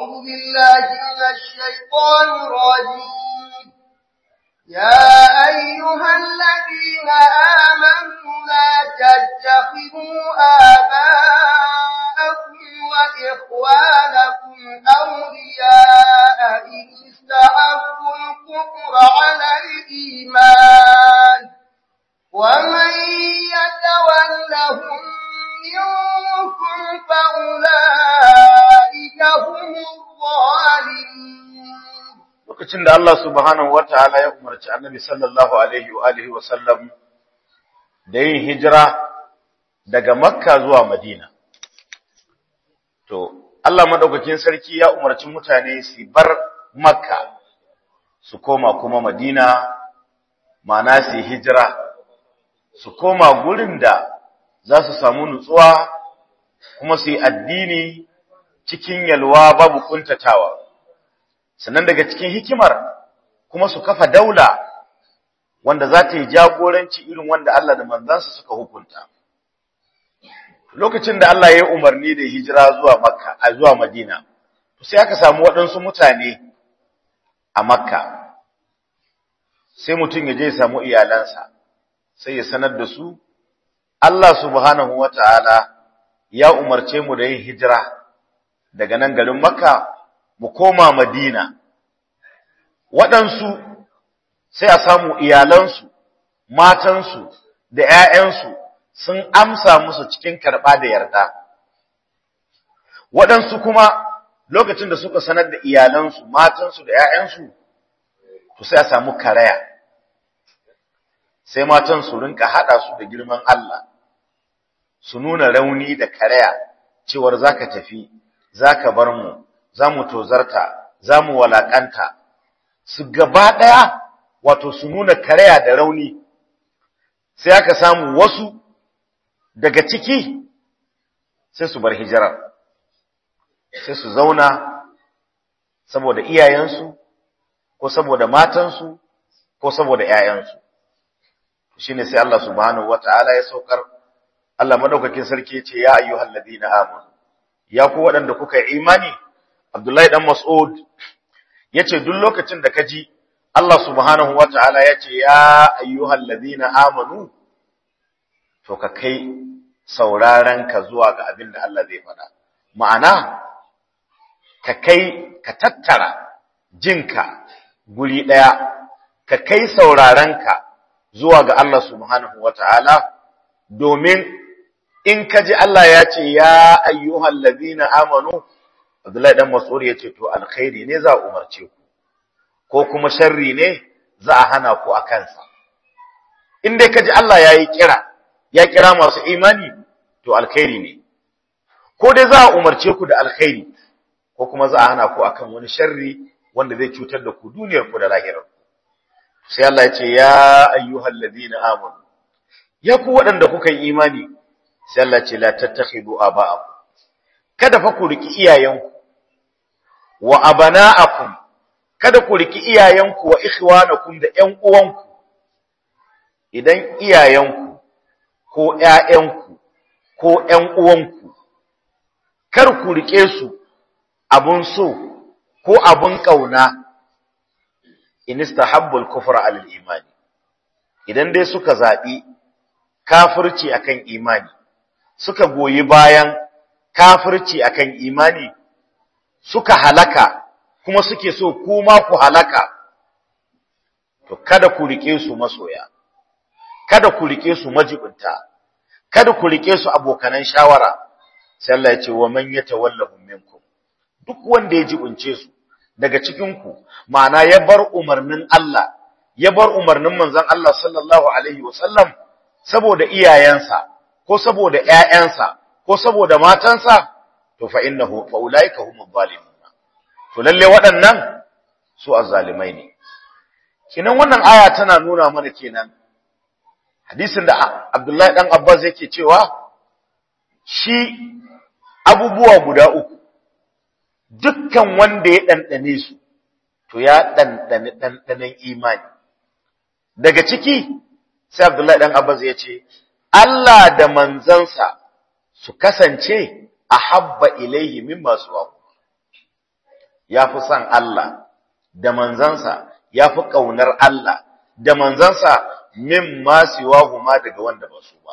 أعوذ بالله من الشيطان الرجيم يا أيها الذين آمنوا لا تتخذوا آباءكم وإخوانكم أولياء إن استحبوا الكفر على الإيمان ومن يتولهم منكم فأولئك هم الظالمون lokacin da Allah subhanahu wataala ya umarci Annabi sallallahu alaihi wa alihi wa sallam da yin hijira daga Makka zuwa Madina to Allah madaukakin sarki ya umarci mutane su bar Makka su koma kuma Madina ma'ana su hijira su koma gurin da za su samu nutsuwa kuma su yi addini cikin yalwa babu kuntatawa sannan daga cikin hikimar kuma su kafa daula wanda za ta yi jagoranci irin wanda Allah da manzansa suka hukunta lokacin da Allah ya yi umarni da hijira zuwa Makka a zuwa Madina to sai aka samu waɗansu mutane a Makka sai mutum ya je ya samu iyalansa sai ya sanar da su Allah subhanahu wata'ala ya umarce mu da yin hijira daga nan garin Makka mu koma Madina waɗansu sai a samu iyalansu matansu da ‘ya'yansu sun amsa musu cikin karɓa da yarda waɗansu kuma lokacin da suka sanar da iyalansu matansu da ‘ya'yansu to sai a samu karaya sai matan su rinka haɗa su da girman Allah su nuna rauni da karaya cewar zaka tafi zaka bar mu za mu tozarta za mu walakanta su gaba ɗaya wato su nuna karaya da rauni sai aka samu wasu daga ciki sai su bar hijirar sai su zauna saboda iyayensu ko saboda matansu ko saboda ‘ya'yansu shine sai Allah subhanahu wata'ala ya saukar Allah madaukakin sarki ya ce ya ayyuhal ladina amanu ya ku waɗanda kuka yi imani Abdullahi dan Mas'ud yace duk lokacin da kaji Allah subhanahu wata'ala yace ya ayyuhal ladina amanu to ka kai sauraron ka zuwa ga abin da Allah zai faɗa ma'ana ka kai ka tattara jinka guri ɗaya ka kai sauraron ka zuwa ga Allah subhanahu wata'ala domin in ka ji Allah ya ce ya ayyuhal ladina amanu Abdullahi dan Mas'ud ya ce to alkhairi ne za a umarce ku ko kuma sharri ne za a hana ku a kansa in dai ka ji Allah ya yi kira ya kira masu imani to alkhairi ne ko dai za a umarce ku da alkhairi ko kuma za a hana ku akan wani sharri wanda zai cutar da ku duniyar ku da lahirar sai Allah ya ce ya ayyuhal ladina amanu ya ku waɗanda kuka yi imani sai Allah ce la tattakhidu aba'akum kada fa ku riki iyayenku wa abana'akum kada ku riki iyayenku wa ikhwanakum da ƴan uwanku idan iyayenku ko ƴaƴanku ko ƴan uwanku kar ku rike su abun so ko abun kauna in istahabbul kufra alal imani idan dai suka zabi kafirci akan imani suka goyi bayan kafirci akan imani suka halaka kuma suke so kuma ku halaka to kada ku rike su masoya kada ku rike su majibinta kada ku rike su abokanan shawara sai Allah ya ce wa man yatawallahum minkum duk wanda ya jibince su daga cikin ku ma'ana ya bar umarnin Allah ya bar umarnin manzon Allah sallallahu alaihi wasallam saboda iyayensa ko saboda ƴaƴansa ko saboda matansa to fa innahu fa ulaika humuz zalimun to lalle waɗannan su azzalimai ne kinan wannan aya tana nuna mana kenan hadisin da Abdullahi dan Abbas yake cewa shi abubuwa guda uku dukkan wanda ya dandane su to ya dandane dandanen imani daga ciki sai Abdullahi dan Abbas ya ce Allah da manzansa su kasance ahabba ilaihi mimma suwa ya fi son Allah da manzansa ya fi ƙaunar Allah da manzansa min masiwa huma daga wanda ba su ba.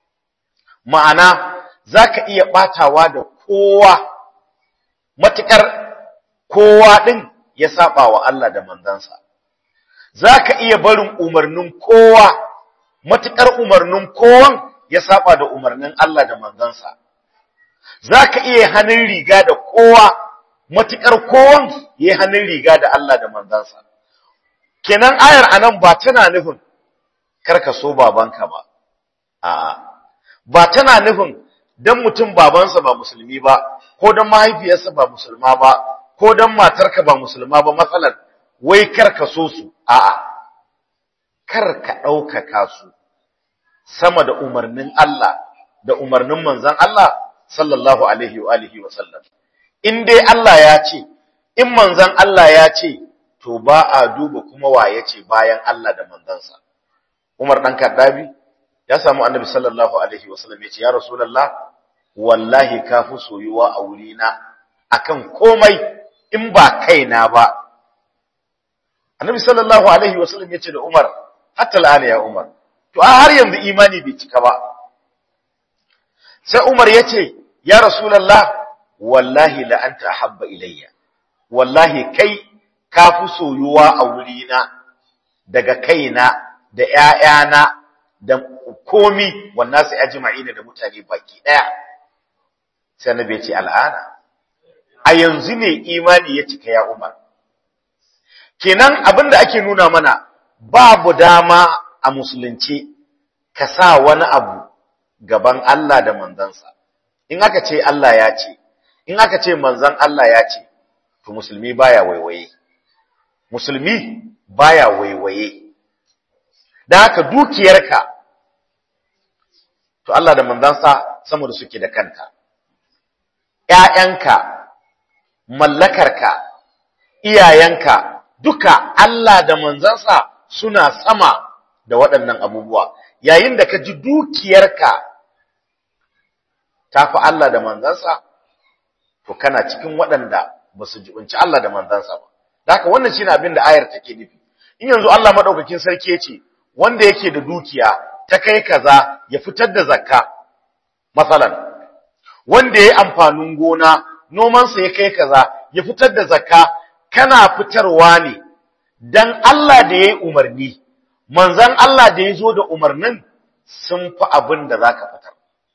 Ma'ana, za ka iya ɓatawa da kowa, matuƙar kowa ɗin ya saba wa Allah da manzansa. Za ka iya barin umarnin kowa, matuƙar umarnin kowan ya saba da umarnin Allah da manzansa. Za ka iya hannun riga da kowa, matuƙar kowan ya hannun riga da Allah da manzansa. Kenan ayar anan ba tana nufin karka so babanka ba, a'a, ba tana nufin don mutum babansa ba musulmi ba, ko don mahaifiyarsa ba musulma ba, ko don matarka ba musulma ba matsalar, wai karka so su, a'a, karka ɗaukaka su sama da umarnin Allah da umarnin manzan Allah sallallahu alaihi wa alihi wa sallam. In dai Allah ya ce, in manzan Allah ya ce, to ba a duba kuma wa ya ce bayan Allah da manzansa. Umar ɗan Kaddabi ya samu annabi sallallahu alaihi wa sallam ya ce, Ya Rasulallah, wallahi ka fi soyuwa a wurina akan komai in ba kaina ba. Annabi sallallahu alaihi wa sallam ya ce da Umar, hatta la'ana ya Umar, to a har yanzu imani bai cika ba. Sai Umar ya ce, Ya Rasulallah, wallahi la'anta habba ilayya, wallahi kai ka fi soyuwa a wurina daga kaina da ‘ya'yana da komi wannan sai ajima'ina da mutane baki ɗaya. Sai na bai ce al'ana, a yanzu ne imani ya cika ya Umar. Kenan abin da ake nuna mana babu dama a musulunci ka sa wani abu gaban Allah da manzansa. In aka ce Allah ya ce, in aka ce manzan Allah ya ce, to musulmi baya waiwaye. Musulmi baya waiwaye. Da haka dukiyarka, to Allah da manzansa sama da suke da kanta. ‘Ya'yanka, mallakarka, iyayenka, duka Allah da manzansa suna sama da waɗannan abubuwa. Yayin da ka ji dukiyarka ta fi Allah da manzansa, to kana cikin waɗanda ba su jibinci Allah da manzansa ba. Da haka wannan shi abin da ayar take nufi. In yanzu Allah maɗaukakin sarki ya ce, wanda yake da dukiya ta kai kaza ya fitar da zakka, matsalan. Wanda ya yi amfanin gona, nomansa ya kai kaza ya fitar da zakka, kana fitarwa ne, don Allah da ya yi umarni, manzan Allah da ya zo da umarnin sun fi abin da za ka fitar.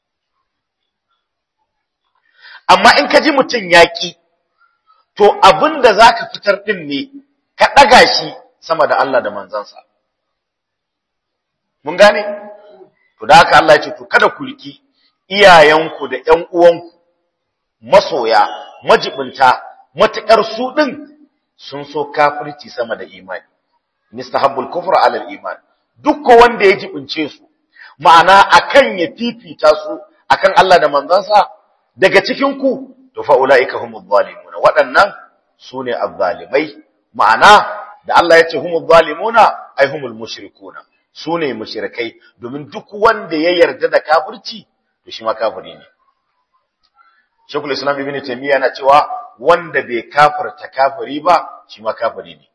amma in ka ji mutum yaƙi to abin da za ka fitar ɗin ne ka ɗaga shi sama da Allah da manzansa mun gane to da haka Allah ya ce to kada ku riki iyayenku da ƴan uwanku masoya majibinta matuƙar su ɗin sun so kafirci sama da imani mistahabbul kufra ala iman duk wanda ya jibince su ma'ana akan ya fifita su akan Allah da manzansa daga cikin ku to fa ulaika humuz zalimuna waɗannan sune azzalimai ma'ana da Allah ya ce humuz zalimuna ai humul mushrikuna sune mushrikai domin duk wanda ya yarda da kafirci to shi ma kafiri ne Sheikhul Islam Ibn Taymiyyah yana cewa wanda bai kafirta kafiri ba shi ma kafiri ne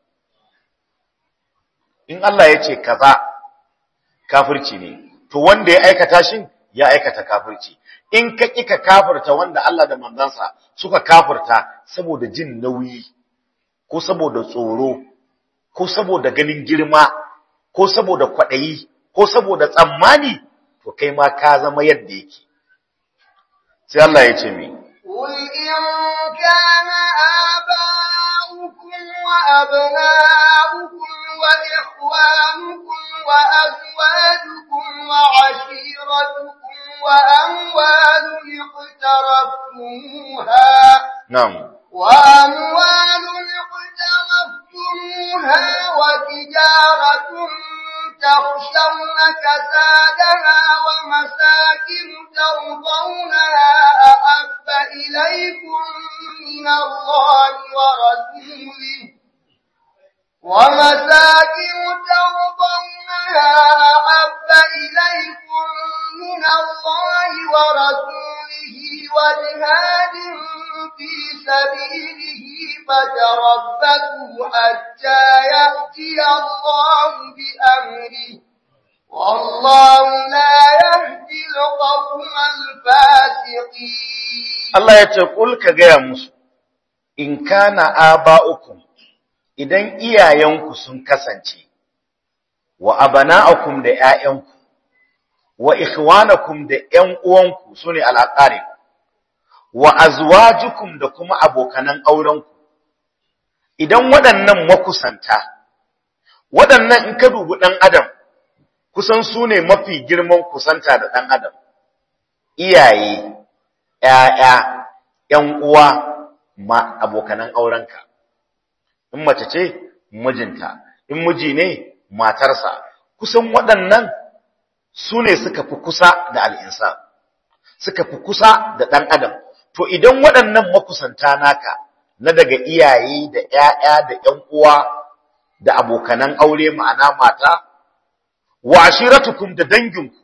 in Allah ya ce kaza kafirci ne to wanda ya aikata shin ya aikata kafirci in ka kika kafirta wanda Allah da manzansa suka kafirta saboda jin nauyi ko saboda tsoro ko saboda ganin girma ko saboda kwaɗayi ko saboda tsammani to kai ma ka zama yadda yake sai Allah ya ce mi قل إن كان آباؤكم وأبناؤكم وإخوانكم وأزواجكم وعشيرتكم وأموال اقترفتموها na'am وأموال اقترفتموها وتجارة تخشون كسادها ومساكن ترضونها أحب إليكم من الله ورسوله ومساكن ترضونها أحب إليكم من الله ورسوله وجهاد في سبيله فتربصوا حتى يأتي الله بأمره والله لا يهدي القوم الفاسقين Allah ya ce kul ka gaya musu in kana aba'ukum idan iyayenku sun kasance wa abana'akum da ƴaƴanku wa ikhwanakum da ƴan uwanku sune al'aqarib wa azwajukum da kuma abokanan aurenku idan waɗannan makusanta waɗannan in ka dubi ɗan adam kusan su ne mafi girman kusanta da ɗan adam iyaye ‘ya'ya ‘yan uwa ma abokanan aurenka in mace ce mijinta in miji ne matarsa kusan waɗannan su ne suka fi kusa da al'insa suka fi kusa da ɗan adam to idan waɗannan makusanta naka na daga iyaye da ‘ya'ya da ‘yan uwa da abokanan aure ma'ana mata wa ashiratukum da danginku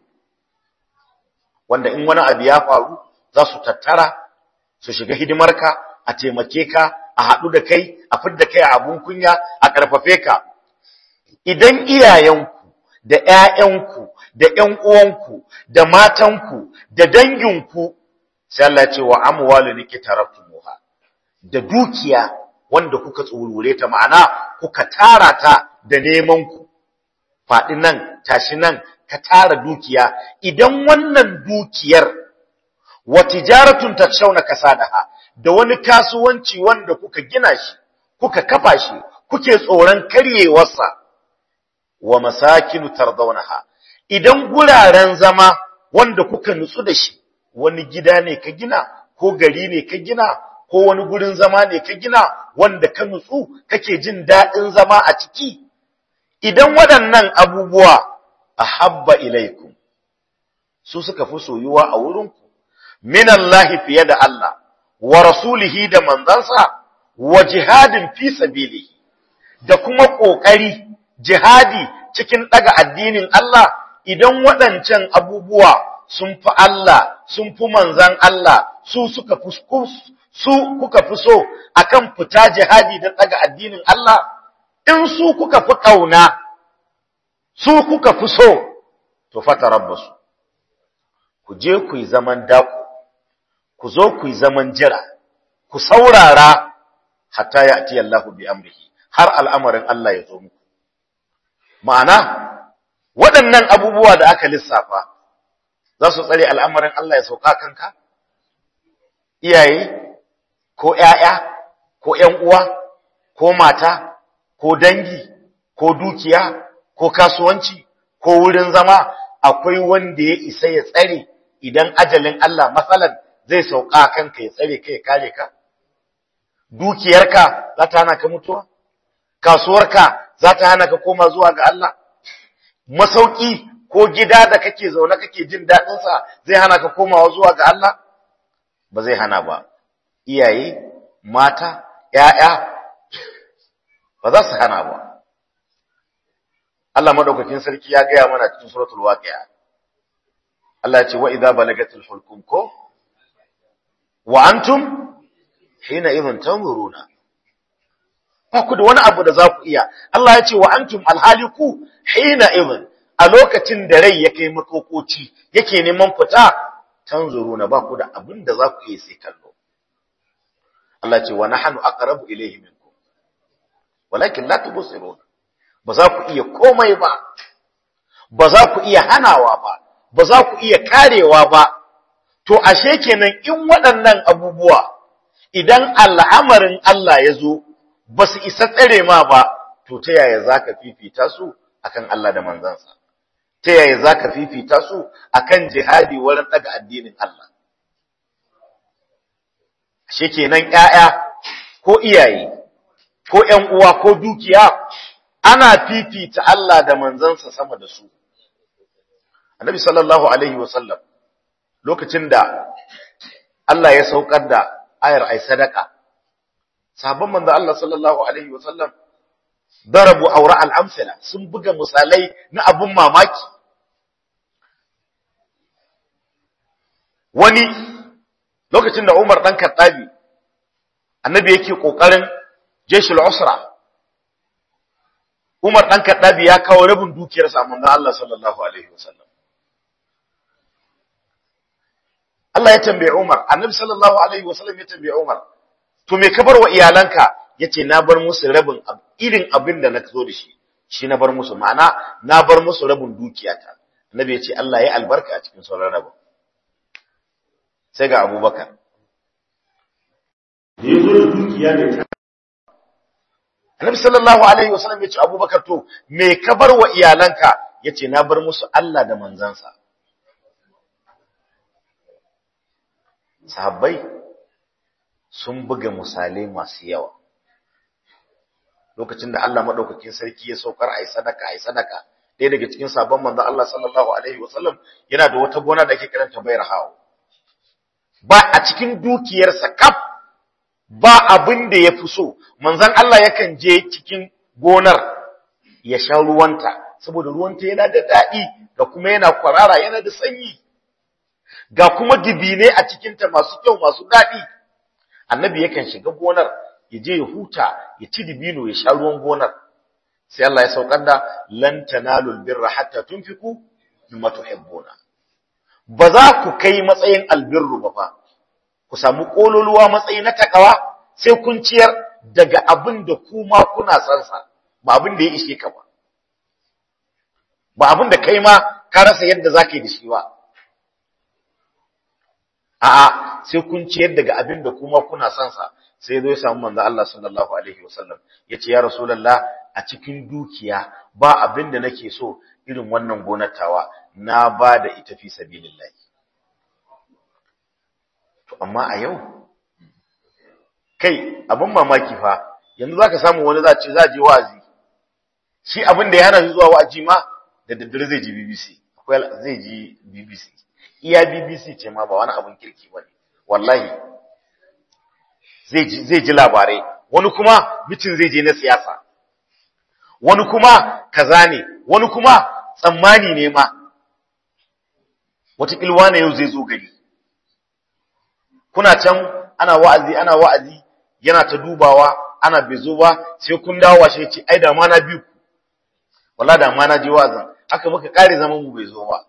wanda in wani abu ya faru za su tattara su shiga hidimarka a taimake ka a haɗu da kai a fidda kai a abun kunya a ƙarfafe ka idan iyayenku da ‘ya'yanku da ‘yan uwanku da matanku da danginku sai Allah ce wa amwalu niki taraftumuha da dukiya wanda kuka tsurure ta ma'ana kuka tara ta da neman ku faɗi nan tashi nan ka tara dukiya idan wannan dukiyar wa tijaratun takshawna kasadaha da wani kasuwanci wanda kuka gina shi kuka kafa shi kuke tsoron karyewarsa wa masakinu tardawnaha idan guraren zama wanda kuka nutsu da shi wani gida ne ka gina ko gari ne ka gina ko wani gurin zama ne ka gina wanda ka nutsu kake jin daɗin zama a ciki idan waɗannan abubuwa ahabba ilaikum su suka fi soyuwa a wurinku minallahi fiye da Allah wa rasulihi da manzansa wa jihadin fi sabilihi da kuma ƙoƙari jihadi cikin ɗaga addinin Allah idan waɗancan abubuwa sun fi Allah sun fi manzan Allah su suka fi su kuka fi so akan fita jihadi don ɗaga addinin Allah in su kuka fi ƙauna su kuka fi so to fata rabbasu ku je ku yi zaman daku ku zo ku yi zaman jira ku saurara hatta ya ati Allahu bi amrihi har al'amarin Allah ya zo muku ma'ana waɗannan abubuwa da aka lissafa za su tsare al'amarin Allah ya sauka kanka iyaye ko ‘ya'ya ko ‘yan uwa ko mata ko dangi ko dukiya ko kasuwanci ko wurin zama akwai wanda ya isa ya tsare idan ajalin Allah matsalan zai sauka kanka ya tsare kai kare ka dukiyarka za ta hana ka mutuwa kasuwarka za ta hana ka koma zuwa ga Allah masauki ko gida da kake zaune kake jin daɗin sa zai hana ka komawa zuwa ga Allah ba zai hana ba iyaye mata ƴaƴa ba za su hana ba Allah madaukakin sarki ya gaya mana cikin suratul waqi'a Allah ya ce wa idza balagatil hulqum ko wa antum hina idhan tanzuruna ba ku da wani abu da za ku iya Allah ya ce wa antum alhaliku hina idhan a lokacin da rai ya kai makokoci yake neman fita tanzuruna ba ku da abin da za ku iya sai kallo Allah ya ce wa nahnu aqrabu ilayhi minkum walakin la tubsirun ba za ku iya komai ba ba za ku iya hanawa ba ba za ku iya karewa ba to ashe kenan in waɗannan abubuwa idan al'amarin Allah ya zo ba su isa tsare ma ba to ta yaya za ka fifita su akan Allah da manzansa ta yaya za ka fifita su akan jihadi wurin ɗaga addinin Allah ashe kenan ‘ya'ya ko iyaye ko ‘yan uwa ko dukiya ana fifita Allah da manzansa sama da su annabi sallallahu alaihi wasallam lokacin da Allah ya saukar da ayar ai sadaka sahabban manzo Allah sallallahu alaihi wasallam darabu aura al-amsala sun buga misalai na abun mamaki wani lokacin da Umar dan Khattabi annabi yake kokarin jeshul usra Umar ɗan Kaddabi ya kawo rabin dukiyarsa a manzon Allah sallallahu alaihi wasallam Allah ya tambaye Umar Annabi sallallahu alaihi wasallam ya tambaye Umar to me ka bar wa iyalanka yace na bar musu rabin irin abin da na zo da shi shi na bar musu ma'ana na bar musu rabin dukiyata Annabi yace Allah ya albarka a cikin sauran rabin sai ga Abubakar da yazo da dukiya ne ta Annabi sallallahu alaihi wasallam yace Abubakar to me ka bar wa iyalanka yace na bar musu Allah da manzansa sahabbai sun buga misalai masu yawa lokacin da Allah madaukakin sarki ya saukar ai sadaka ai sadaka ɗaya daga cikin sabon manzon Allah sallallahu alaihi wasallam yana da wata gona da ake kiranta bayar hawo ba a cikin dukiyarsa kaf ba abin da ya fi so manzon Allah yakan je cikin gonar ya sha ruwanta saboda ruwanta yana da daɗi da kuma yana kwarara yana da sanyi ga kuma dibine a cikinta masu kyau masu daɗi annabi yakan shiga gonar ya je ya huta ya ci dibino ya sha ruwan gonar sai Allah ya saukar da lan tanalul birra hatta tunfiku mimma tuhibbuna ba za ku kai matsayin albirru ba fa ku samu kololuwa matsayi na takawa sai kun ciyar daga abin da kuma kuna san sa ba abin da ya ishe ka ba ba abin da kai ma ka rasa yadda zaka yi da shi ba a'a sai kun ciyar daga abin da kuma kuna son sa sai zo ya samu manzo Allah sallallahu alaihi wasallam yace ya rasulullah a cikin dukiya ba abin da nake so irin wannan gonatawa na ba da ita fi sabilillah to amma a yau kai abin mamaki fa yanzu zaka samu wani za ce za je wa'azi shi abin da ya hana shi zuwa wa'azi ma da daddare zai ji BBC akwai zai ji BBC iya BBC ce ma ba wani abin kirki ba ne, wallahi zai ji labarai, wani kuma mitin zai je na siyasa, wani kuma kaza ne, wani kuma tsammani ne ma, wataƙilwa na yau zai zo gari. Kuna can ana wa'azi, ana wa'azi, yana ta dubawa, ana bai zo ba, sai kun dawo washe ce, ai da ma na biyu, wala da ma na je wa'azin, haka muka ƙare zaman mu bai zo ba.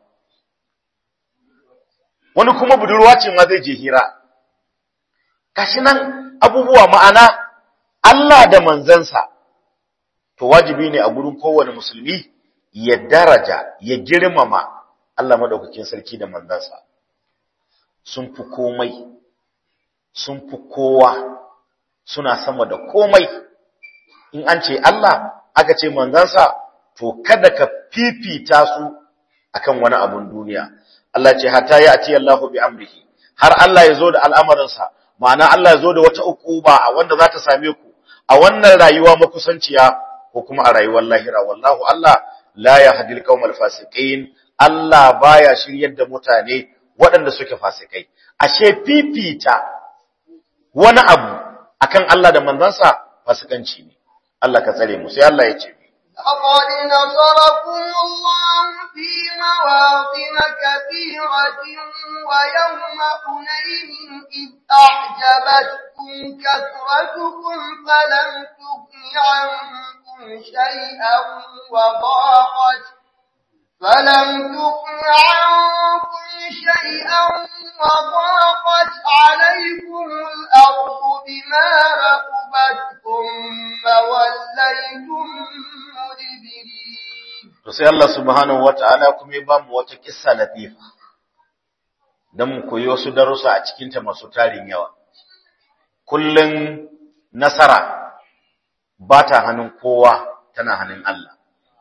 wani kuma budurwa ce ma zai je hira kashi nan abubuwa ma'ana Allah da manzansa to wajibi ne a gurin kowane musulmi ya daraja ya girmama Allah madaukakin sarki da manzansa sun fi komai sun fi kowa suna sama da komai in an ce Allah aka ce manzansa to kada ka fifita su akan wani abun duniya Allah ce hatta ya ati Allahu bi amrihi har Allah ya zo da al'amarinsa ma'ana Allah ya zo da wata ukuba a wanda za ta same ku a wannan rayuwa makusanciya ko kuma a rayuwar lahira wallahu Allah la yahdil qaumal fasiqin Allah baya shiryar da mutane waɗanda suke fasikai ashe fifita wani abu akan Allah da manzansa fasikanci ne Allah ka tsare mu sai Allah ya ce لقد نصركم الله في مواطن كثيرة ويوم حنين إذ أعجبتكم كثرتكم فلم تغن عنكم شيئا وضاقت فلم تغن عنكم شيئا وضاقت عليكم الأرض بما رحبت ثم وليتم مدبرين to sai Allah subhanahu wata'ala kuma ya ba mu wata kissa latifa dan mu koyi wasu darussa a cikin ta masu tarin yawa kullun nasara ba ta hannun kowa tana hannun Allah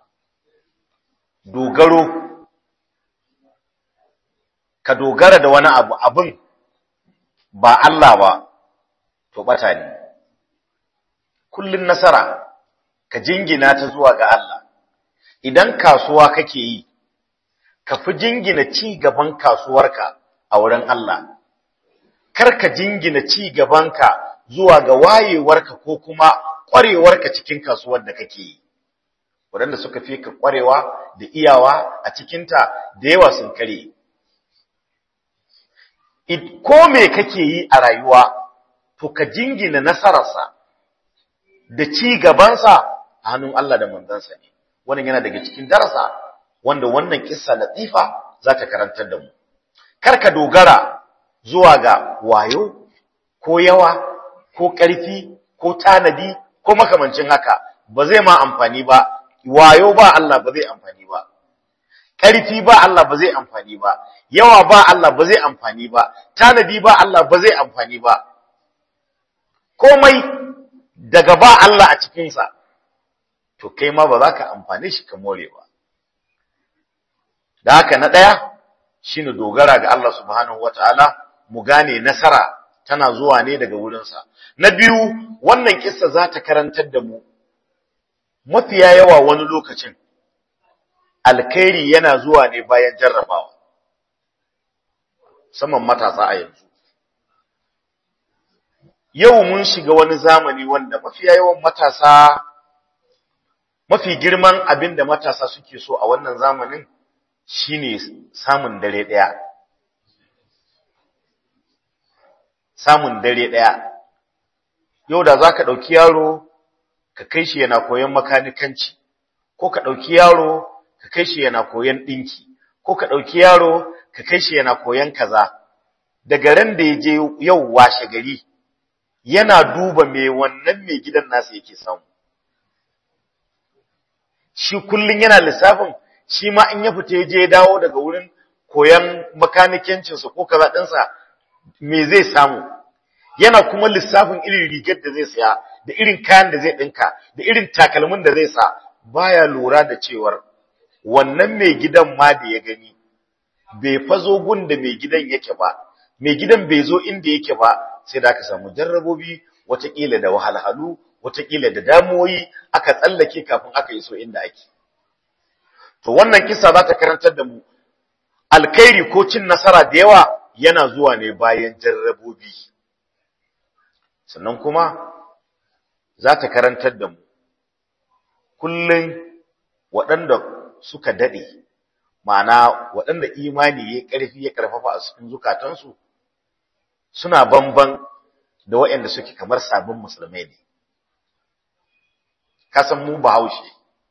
dogaro ka dogara da wani abu abin ba Allah ba to bata ne kullun nasara ka jingina ta zuwa ga Allah idan kasuwa kake yi ka fi jingina ci gaban kasuwarka a wurin Allah kar ka jingina ci gabanka zuwa ga wayewarka ko kuma ƙwarewarka cikin kasuwar da kake yi waɗanda suka fi ka ƙwarewa da iyawa a cikinta da yawa sun kare ko me kake yi a rayuwa to ka jingina nasararsa da ci gabansa a hannun Allah da manzansa ne wannan yana daga cikin darasa wanda wannan kissa latifa za ta karantar da mu kar ka dogara zuwa ga wayo ko yawa ko ƙarfi ko tanadi ko makamancin haka ba zai ma amfani ba wayo ba Allah ba zai amfani ba ƙarfi ba Allah ba zai amfani ba yawa ba Allah ba zai amfani ba tanadi ba Allah ba zai amfani ba komai daga ba Allah a cikinsa to kai ma ba za ka amfani shi ka more ba da haka na ɗaya shine dogara ga Allah subhanahu wataala mu gane nasara tana zuwa ne daga wurinsa na biyu wannan kissa za ta karantar da mu mafiya yawa wani lokacin alkhairi yana zuwa ne bayan jarrabawa saman matasa a yanzu yau mun shiga wani zamani wanda mafiya yawan matasa mafi girman abin da matasa suke so a wannan zamanin shine samun dare ɗaya samun dare ɗaya yau da za ka ɗauki yaro ka kai shi yana koyon makanikanci ko ka ɗauki yaro ka kai shi yana koyon ɗinki ko ka ɗauki yaro ka kai shi yana koyon kaza daga ran da ya je yau washe gari yana duba me wannan mai gidan nasa yake samu shi kullum yana lissafin shi ma in ya fita ya je ya dawo daga wurin koyon makanikancinsa ko kaza ɗinsa me zai samu yana kuma lissafin irin rigar da zai saya da irin kayan da zai ɗinka da irin takalmin da zai sa baya lura da cewar wannan mai gidan ma da ya gani bai fazo gun da mai gidan yake ba mai gidan bai zo inda yake ba sai da aka samu jarrabobi watakila da wahalhalu watakila da damuwoyi aka tsallake kafin aka iso inda ake to wannan kisa za ta karantar da mu alkhairi ko cin nasara da yawa yana zuwa ne bayan jarrabobi sannan kuma za ta karantar da mu kullum waɗanda suka daɗe ma'ana waɗanda imani ya ƙarfi ya ƙarfafa a cikin zukatansu suna bamban da waɗanda suke kamar sabon musulmai ne kasan mu bahaushe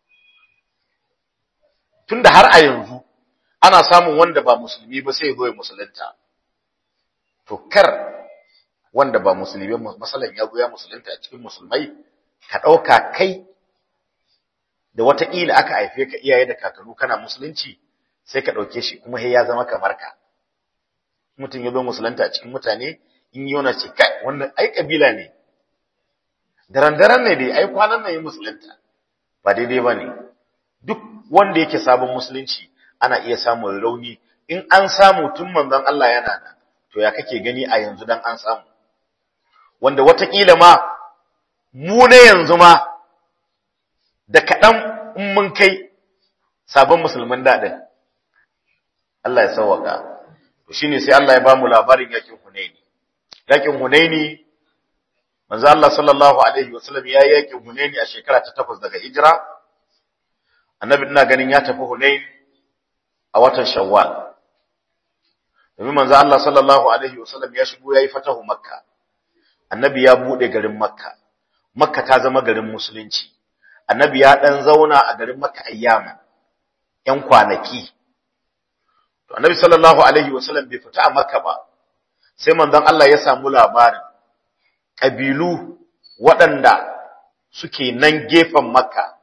tunda har a yanzu ana samun wanda ba musulmi ba sai ya zo ya musulunta to kar wanda ba musulmi masalan ya goya musulunta a cikin musulmai ka ɗauka kai da wataƙila aka haife ka iyaye da kakannu kana musulunci sai ka ɗauke shi kuma ya zama kamar ka mutum ya zo musulunta a cikin mutane in yi wani ce kai wannan ai kabila ne daren-daren ne dai ai kwanan nan yi musulunta ba daidai ba ne duk wanda yake sabon musulunci ana iya samun rauni in an samu tun manzon Allah yana nan to ya kake gani a yanzu dan an samu wanda watakila ma mu ne yanzu ma da kaɗan in mun kai sabon musulman daɗin Allah ya sauwaka to shine sai Allah ya ba mu labarin yakin Hunaini yakin Hunaini manzo Allah sallallahu alaihi wasallam ya yi yakin Hunaini a shekara ta 8 daga hijira annabi ina ganin ya tafi Hunain a watan Shawwal domin manzo Allah sallallahu alaihi wasallam ya shigo yayi fatahu Makka annabi ya bude garin Makka Makka ta zama garin musulunci annabi ya dan zauna a garin Makka ayyama yan kwanaki to annabi sallallahu alaihi wasallam bai fita a Makka ba sai manzon Allah ya samu labarin kabilu waɗanda suke nan gefen Makka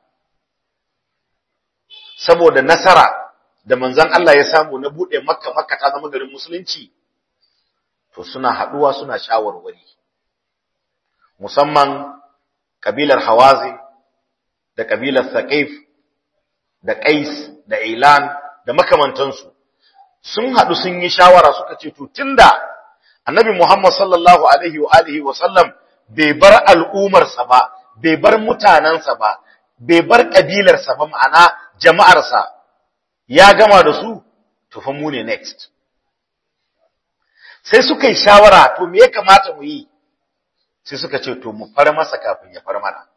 saboda nasara da manzon Allah ya samu na bude Makka Makka ta zama garin musulunci to suna haduwa suna shawarwari musamman kabilar Hawazi da kabilar Thaqif da Qais da Ilan da makamantansu sun hadu sun yi shawara suka ce to tunda Annabi Muhammad sallallahu alaihi wa alihi wa sallam bai bar al'umarsa ba bai bar mutanansa ba bai bar kabilarsa ba ma'ana jama'arsa ya gama da su to fa mu ne next sai suka yi shawara to me ya kamata mu yi sai suka ce to mu far masa kafin ya far mana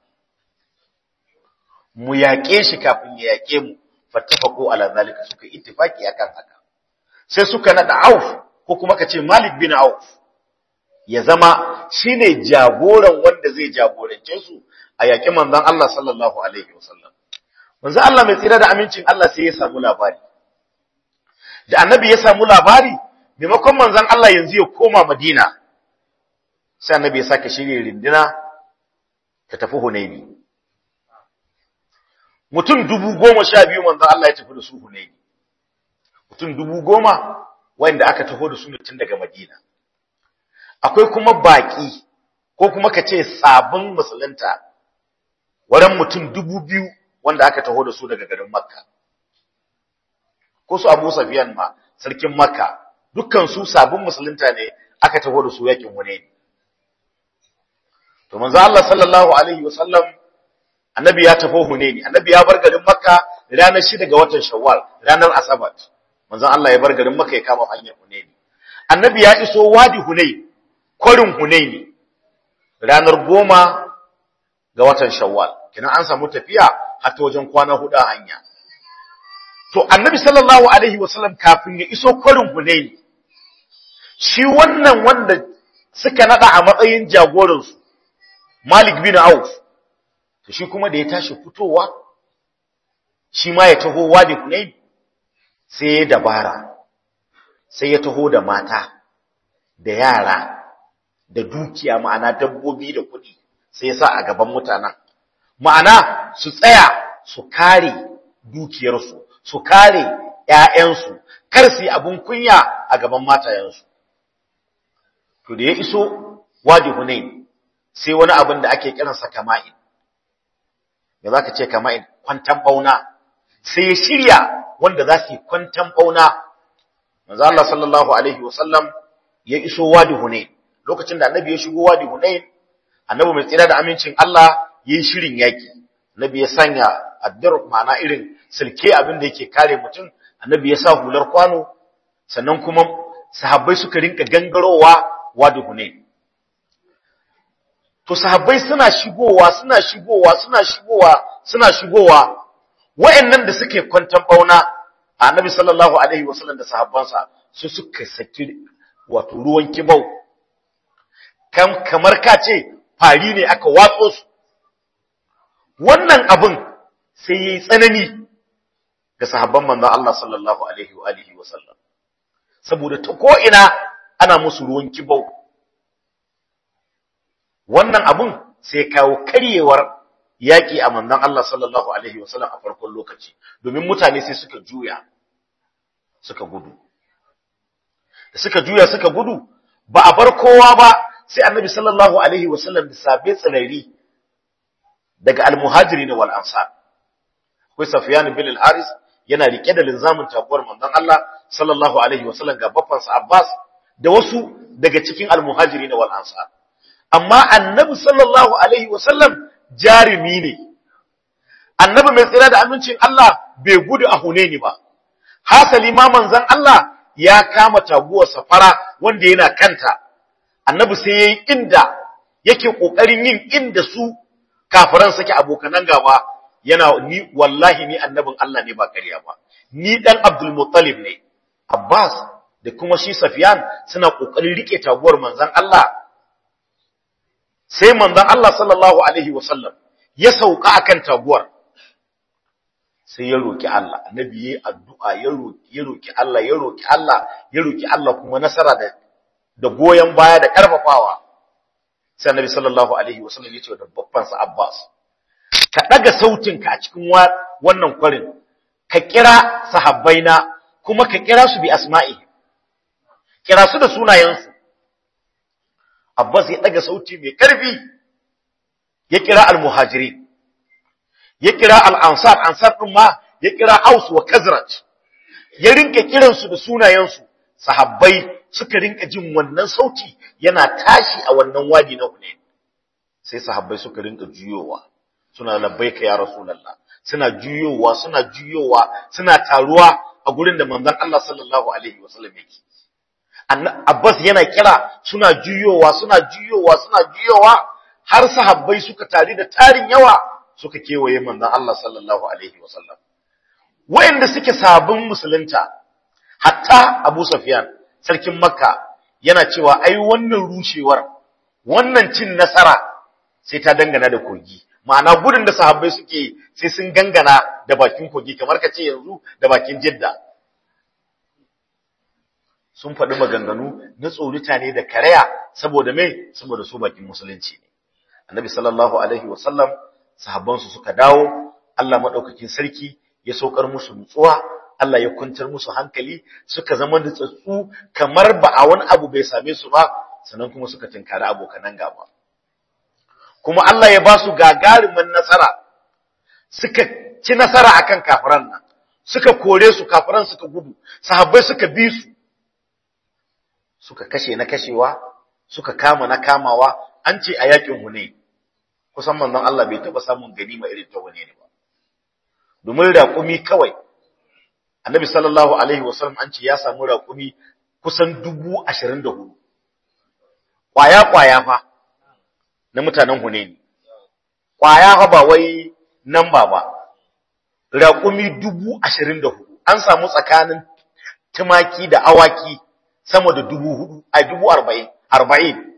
mu yaƙe shi kafin ya yaƙe mu fattafaqu ala zalika suka ittifaki akan haka sai suka nada Auf ko kuma kace Malik bin Auf ya zama shine jagoran wanda zai jagorance su a yaƙi manzon Allah sallallahu alaihi wasallam manzon Allah mai tsira da amincin Allah sai ya samu labari da annabi ya samu labari maimakon manzon Allah yanzu ya koma Madina sai annabi ya sake shirye rindina ta tafi Hunaini mutum dubu goma sha biyu manzon Allah ya tafi da su Hunaini mutum dubu goma wanda aka taho da su ne tun daga Madina akwai kuma baki ko kuma ka ce sabon musulunta wurin mutum dubu biyu wanda aka taho da su daga garin Makka ko su Abu Sufyan ma sarkin Makka dukkan su sabon musulunta ne aka taho da su yakin Hunaini to manzo Allah sallallahu alaihi wasallam annabi ya tafi Hunaini annabi ya bar garin Makka ranar 6 ga watan Shawwal ranar Asabar manzo Allah ya bar garin Makka ya kama hanyar Hunaini annabi ya iso wadi Hunaini kwarin Hunaini ranar goma ga watan Shawwal kina an samu tafiya har ta wajen kwana hudu a hanya to annabi sallallahu alaihi wasallam kafin ya iso kwarin Hunaini shi wannan wanda suka nada a matsayin jagoransu Malik bin Auf to shi kuma da ya tashi fitowa shi ma ya taho wadi Hunain sai ya dabara sai ya taho da mata da yara da dukiya ma'ana dabbobi da kuɗi sai ya sa a gaban mutanen ma'ana su tsaya su kare dukiyarsu su kare ƴaƴansu kar su yi abun kunya a gaban matayensu to da ya iso wadi Hunain sai wani abin da ake kiransa kama'in da za ka ce kama'in kwantan bauna sai ya shirya wanda za su yi kwantan bauna manzo Allah sallallahu alaihi wasallam ya iso wadi Hunain lokacin da annabi ya shigo wadi Hunain annabi mai tsira da amincin Allah yayin shirin yaki annabi ya sanya addur ma'ana irin silke abin da yake kare mutum annabi ya sa hular kwano sannan kuma sahabbai suka rinka gangarowa wadi Hunain to sahabbai suna shigowa suna shigowa suna shigowa suna shigowa wayannan da suke kwantan bauna annabi sallallahu alaihi wasallam da sahabbansa su suka saki wato ruwan kibau kam kamar ka ce fari ne aka watso su wannan abin sai yayi tsanani ga sahabban manzon Allah sallallahu alaihi wa alihi wasallam saboda ta ko ina ana musu ruwan kibau wannan abun sai kawo karyewar yaƙi a manzon Allah sallallahu alaihi wasallam a farkon lokaci domin mutane sai suka juya suka gudu da suka juya suka gudu ba a bar kowa ba sai annabi sallallahu alaihi wasallam da sabe tsanari daga almuhajirin wal ansar akwai Safyan bin al-Haris yana rike da linzamin taguwar manzon Allah sallallahu alaihi wasallam ga bafansa Abbas da wasu daga cikin almuhajirin wal ansar amma annabi sallallahu alaihi wasallam jarimi ne annabi mai tsira da amincin Allah bai gudu a Hunaini ba hasali ma manzon Allah ya kama taguwar safara wanda yana kanta annabi sai yayi inda yake kokarin yin inda su kafiran suke abokanan gaba yana ni wallahi ni annabin Allah ne ba ƙarya ba ni dan Abdul Muttalib ne Abbas da kuma shi Safyan suna kokarin rike taguwar manzon Allah sai manzon Allah sallallahu alaihi wasallam ya sauka akan taguwar sai ya roki Allah annabi yayi addu'a ya roki ya roki Allah ya roki Allah ya roki Allah kuma nasara da da goyen baya da karfafawa sai annabi sallallahu alaihi wasallam ya ce da babban sa Abbas ka daga sautinka a cikin wannan kwarin ka kira sahabbaina kuma ka kira su bi asma'i kira su da sunayensu Abbas ya daga sauti mai karfi ya kira al-muhajirin ya kira al-ansar ansar din ma ya kira Aus wa Khazraj ya rinka kiran su da sunayen su sahabbai suka rinka jin wannan sauti yana tashi a wannan wadi na Hunain sai sahabbai suka rinka juyowa suna labbaika ya rasulullah suna juyowa suna juyowa suna taruwa a gurin da manzon Allah sallallahu alaihi wasallam yake Abbas yana kira suna juyowa suna juyowa suna juyowa har sahabbai suka tare da tarin yawa suka kewaye manzon Allah sallallahu alaihi wasallam wayanda suke sabon musulunta hatta Abu Sufyan sarkin Makka yana cewa ai wannan rushewar wannan cin nasara sai ta dangana da kogi ma'ana gudun da sahabbai suke sai sun gangana da bakin kogi kamar ka ce yanzu da bakin jidda sun faɗi maganganu na tsorita ne da karaya saboda mai saboda su bakin musulunci ne annabi sallallahu alaihi wasallam sahabbansu suka dawo Allah madaukakin sarki ya saukar musu nutsuwa Allah ya kuntar musu hankali suka zama da tsatsu kamar ba a wani abu bai same su ba sannan kuma suka tinkari abokanan gaba kuma Allah ya ba su gagarumin nasara suka ci nasara akan kafiran nan suka kore su kafiran suka gudu sahabbai suka bi su suka kashe na kashewa suka kama na kamawa an ce a yakin hune kusan manzon Allah bai taba samun ganima irin ta hune ne ba domin raƙumi kawai annabi sallallahu alaihi wasallam an ce ya samu raƙumi kusan dubu ashirin da hudu ƙwaya-ƙwaya fa na mutanen Hunaini. Ƙwaya fa ba wai nan ba ba, raƙumi dubu ashirin da hudu, an samu tsakanin tumaki da awaki sama da dubu hudu, a dubu arba'in, arba'in.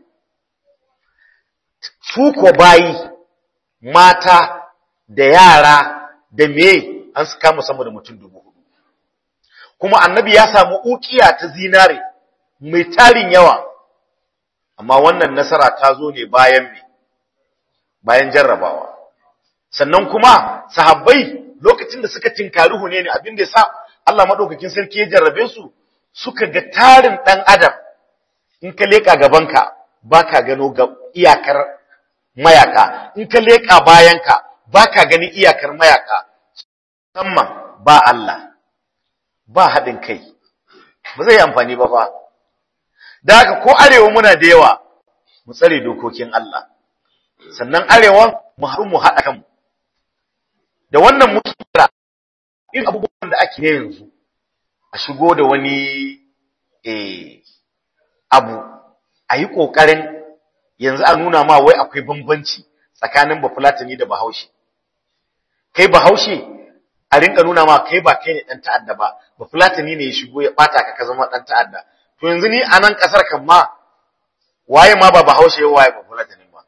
Su ko bayi, mata da yara da me an su kama sama da mutum dubu hudu. Kuma annabi ya samu ukiya ta zinare mai tarin yawa. amma wannan nasara ta zo ne bayan me bayan jarrabawa sannan kuma sahabbai lokacin da suka tinkari hune ne abin da yasa Allah madaukakin sarki ya jarrabe su suka ga tarin dan adam in ka leka gabanka baka gano ga iyakar mayaka in ka leka bayanka baka gani iyakar mayaka musamman ba Allah ba haɗin kai ba zai amfani ba fa da haka ko arewa muna da yawa mu tsare dokokin Allah sannan arewa mu haɗu mu haɗa kanmu da wannan muke kira irin abubuwan da ake yanzu a shigo da wani eh abu a yi ƙoƙarin yanzu a nuna ma wai akwai bambanci tsakanin bafulatani da bahaushe kai bahaushe a rinka nuna ma kai ba kai ne ɗan ta'adda ba bafulatani ne ya shigo ya ɓata ka ka zama ɗan ta'adda to yanzu ni a nan ƙasar kan ma waye ma ba bahaushe waye ba fulatani ba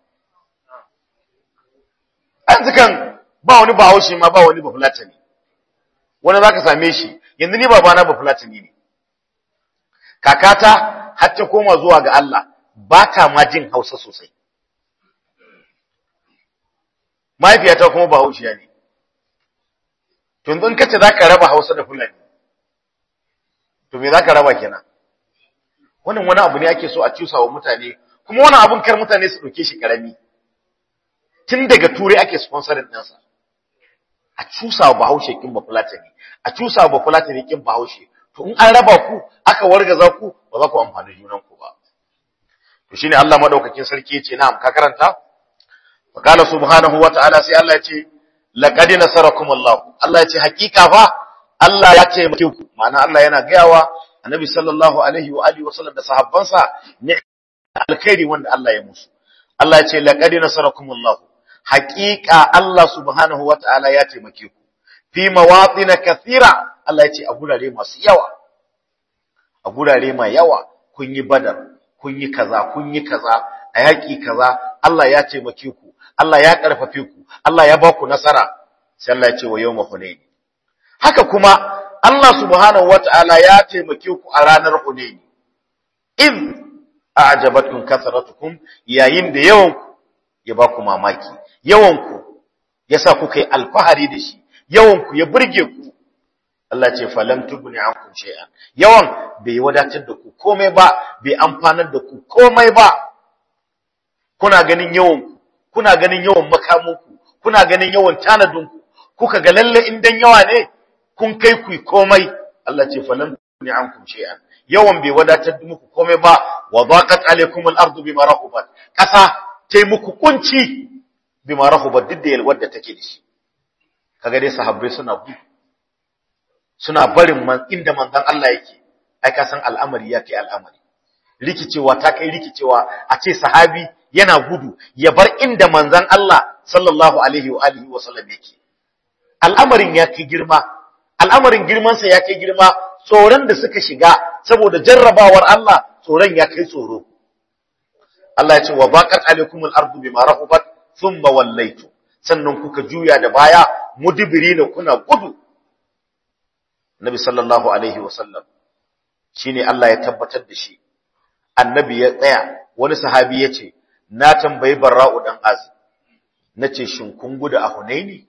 yanzu kan ba wani bahaushe ma ba wani ba fulatani wani za ka same shi yanzu ni babana ba fulatani ne kakata har ta koma zuwa ga Allah ba ta ma jin hausa sosai mahaifiyata kuma bahaushiya ne to yanzu in kace za ka raba hausa da fulani to me za ka raba kenan wannan wani abu ne ake so a cusa wa mutane kuma wani abun kar mutane su ɗauke shi ƙarami tun daga turai ake sponsorin ɗinsa a cusa wa bahaushe kin ba fulatani a cusa wa bafulatani kin bahaushe to in an raba ku aka wargaza ku ba za ku amfani junan ku ba to shine Allah madaukakin sarki yace na'am ka karanta wa qala subhanahu wa ta'ala sai Allah yace laqad nasarakum Allah Allah yace hakika fa Allah ya ce muku ma'ana Allah yana gayawa annabi sallallahu alaihi wa alihi wa sallam da sahabbansa ne alkhairi wanda Allah ya musu Allah yace laqad nasarakum Allah hakika Allah subhanahu wa ta'ala ya taimake ku fi mawatin kathira Allah ya ce a gurare masu yawa a gurare mai yawa kun yi badar kun yi kaza kun yi kaza a yaƙi kaza Allah ya taimake ku Allah ya ƙarfafe ku Allah ya ba ku nasara sai Allah ya ce wa yawma hunain haka kuma Allah subhanahu wata'ala ya taimake ku a ranar hunain in a'jabatkum kasratukum yayin da yawan ku ya ba ku mamaki yawan ku yasa kuka yi alfahari da shi yawan ku ya burge ku Allah ce falam tubni ankum shay'an yawan bai wadatar da ku komai ba bai amfanar da ku komai ba kuna ganin yawan ku kuna ganin yawan makamanku kuna ganin yawan tanadin ku kuka ga lalle in dan yawa ne kun kai ku komai Allah ce falam tubni ankum shay'an yawan bai wadatar da muku komai ba wa daqat alaykum al-ardu bima rahubat kasa tai muku kunci bima rahubat duk da yalwar da take da shi kaga dai sahabbai suna gudu suna barin man inda manzon Allah yake ai ka san al'amari ya kai al'amari rikicewa ta kai rikicewa a ce sahabi yana gudu ya bar inda manzon Allah sallallahu alaihi wa alihi wa sallam yake al'amarin ya kai girma al'amarin girman sa ya kai girma tsoron da suka shiga saboda jarrabawar Allah tsoron ya kai tsoro Allah ya ce wa baqat alaikumul ardu bima rahubat thumma wallaytu sannan kuka juya da baya mudibirina kuna gudu Nabi sallallahu alaihi wasallam shine Allah ya tabbatar da shi annabi ya tsaya wani sahabi ya ce na tambayi barra'u dan azib nace shin kun gudu a hunaini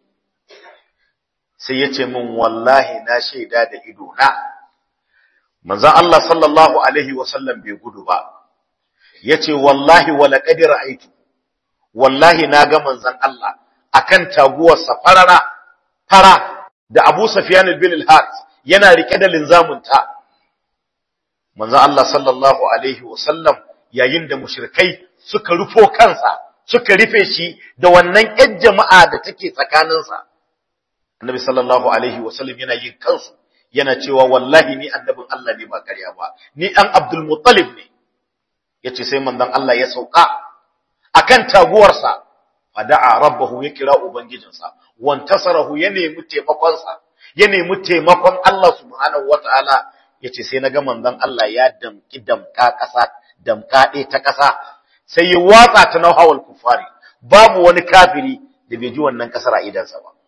sai yace min wallahi na shaida da ido na manzon Allah sallallahu alaihi wasallam bai gudu ba yace wallahi wala qad ra'aytu wallahi na ga manzon Allah akan taguwar safarara fara da Abu Sufyan bin al-Harith yana rike da linzamin ta manzon Allah sallallahu alaihi wasallam yayin da mushrikai suka rufo kansa suka rufe shi da wannan ƴan jama'a da take tsakaninsa annabi sallallahu alaihi wasallam yana yin kansu yana cewa wallahi ni annabin Allah ne ba ƙarya ba ni dan Abdul Muttalib ne yace sai manzon Allah ya sauka akan taguwarsa fada'a rabbahu ya kira ubangijinsa wantasarahu ya nemi taimakonsa ya nemi taimakon Allah subhanahu wataala yace sai naga manzon Allah ya damki damka ƙasa damka ɗaya ta ƙasa sai ya watsa ta nauhawal kufari babu wani kafiri da bai ji wannan ƙasar a idansa ba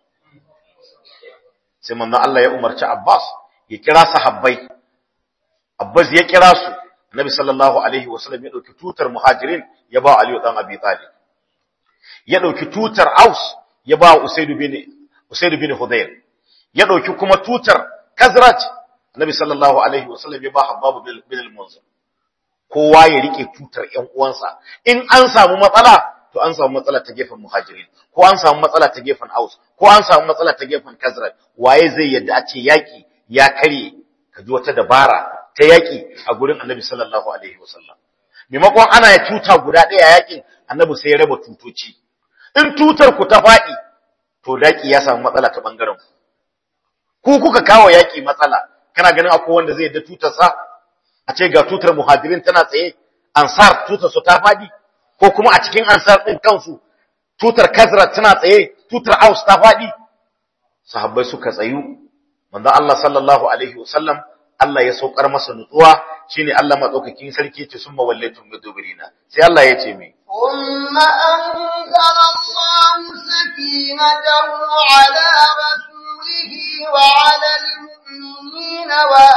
sai manzon Allah ya umarci Abbas ya kira sahabbai Abbas ya kira su Nabi sallallahu alaihi wasallam ya dauki tutar muhajirin ya ba Ali dan Abi Talib ya dauki tutar Aus ya ba Usayd bin Usayd bin Hudayr ya dauki kuma tutar Khazraj Nabi sallallahu alaihi wasallam ya ba Habbab bin al-Munzir kowa ya rike tutar ƴan uwansa in an samu matsala to an samu matsala ta gefen muhajirin ko an samu matsala ta gefen Aus ko an samu matsala ta gefen Khazraj waye zai yadda a ce yaki ya kare ka ji wata dabara ta yaki a gurin Annabi sallallahu alaihi wasallam maimakon ana ya tuta guda ɗaya yakin Annabi sai ya raba tutoci in tutar ku ta faɗi to daki ya samu matsala ta bangaren ku ku kuka kawo yaki matsala kana ganin akwai wanda zai yadda tutar sa a ce ga tutar muhajirin tana tsaye ansar tutar su ta faɗi ko kuma a cikin ansar ɗin kansu tutar kazra tana tsaye tutar aus ta faɗi sahabbai suka tsayu manzon Allah sallallahu alaihi wasallam Allah ya saukar masa nutsuwa shine Allah madaukakin sarki ce summa wallaitum mudubirina sai Allah ya ce me ثم أنزل الله سكينته على رسوله وعلى المؤمنين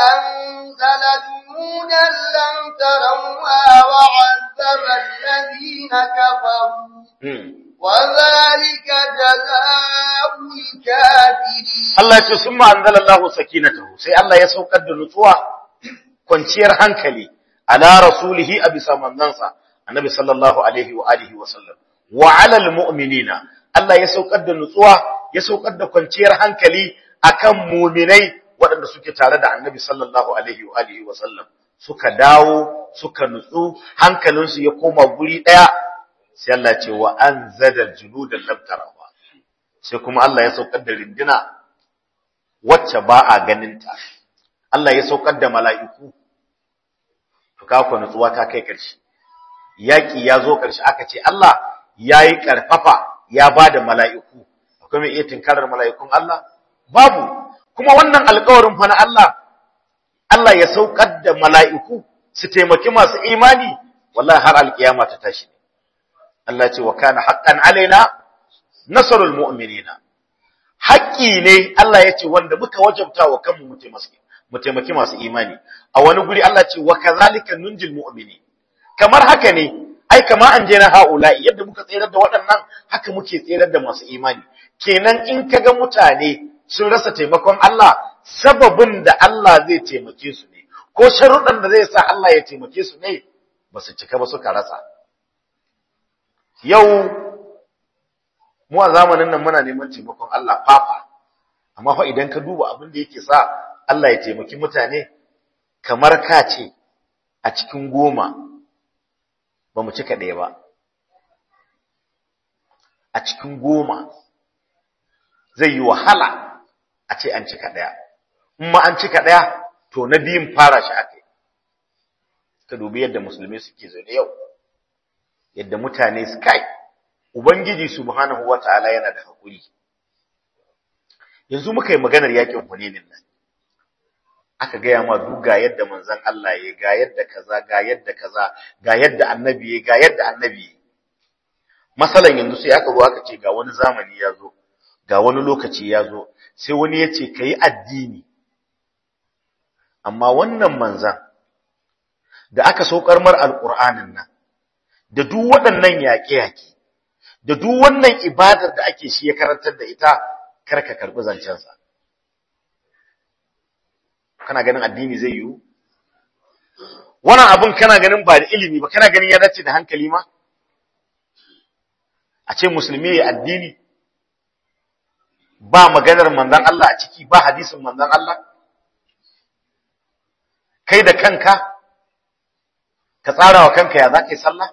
وأنزل جنودا لم تروها وعذب الذين كفروا وذلك جزاء الكافرين Allah ya ce summa anzalallahu sakinatahu sai Allah ya saukar da nutsuwa kwanciyar hankali ala rasulihi a bisa manzansa annabi sallallahu alaihi wa alihi wa sallam wa ala almu'minina Allah ya saukar da nutsuwa ya saukar da kwanciyar hankali akan mu'minai waɗanda suke tare da annabi sallallahu alaihi wa alihi wa sallam suka dawo suka nutsu hankalinsu ya koma guri ɗaya sai Allah ce wa anzala junudan lam tarawa sai kuma Allah ya saukar da rindina wacce ba a ganinta Allah ya saukar da mala'iku to ka ku nutsuwa ta kai ƙarshe yaki ya zo ƙarshe aka ce Allah yayi karfafa ya bada mala'iku akwai mai iya tinkarar mala'ikun Allah babu kuma wannan alƙawarin fa na Allah Allah ya saukar da mala'iku su taimaki masu imani wallahi har alkiyama ta tashi Allah ce wa kana haqqan alaina nasrul mu'minina haƙƙi ne Allah ya ce wanda muka wajabta wa kanmu mu taimaki masu imani a wani guri Allah ce wa kazalika nunjil mu'mini kamar haka ne ai kama an je na haula'i yadda muka tsere da waɗannan haka muke tsere da masu imani kenan in kaga mutane sun rasa taimakon Allah sababin da Allah zai taimake su ne ko sharuɗan da zai sa Allah ya taimake su ne ba su cika ba suka rasa yau mu a zamanin nan muna neman taimakon Allah fafa amma fa idan ka duba abin da yake sa Allah ya taimaki mutane kamar ka ce a cikin goma ba mu cika ɗaya ba a cikin goma zai yi wahala a ce an cika ɗaya in ma an cika ɗaya to na biyun fara shi aka yi ka dubi yadda musulmi suke zaune yau yadda mutane su kai Ubangiji subhanahu wata'ala yana da hakuri. Yanzu muka yi maganar yakin Hunainin nan. Aka gaya ma duk ga yadda manzon Allah ya ga yadda kaza ga yadda kaza ga yadda annabi ya ga yadda annabi masalan yanzu sai aka zo aka ce ga wani zamani ya zo ga wani lokaci ya zo sai wani ya ce ka yi addini amma wannan manzan da aka saukar mar alƙur'anin nan da duk waɗannan yaƙe-yaƙe da duk wannan ibadar da ake shi ya karantar da ita kar ka karɓi zancensa kana ganin addini zai yiwu wannan abin kana ganin ba da ilimi ba kana ganin ya dace da hankali ma a ce musulmi ya addini ba maganar manzon Allah a ciki ba hadisin manzon Allah kai da kanka ka tsara wa kanka ya za ka yi sallah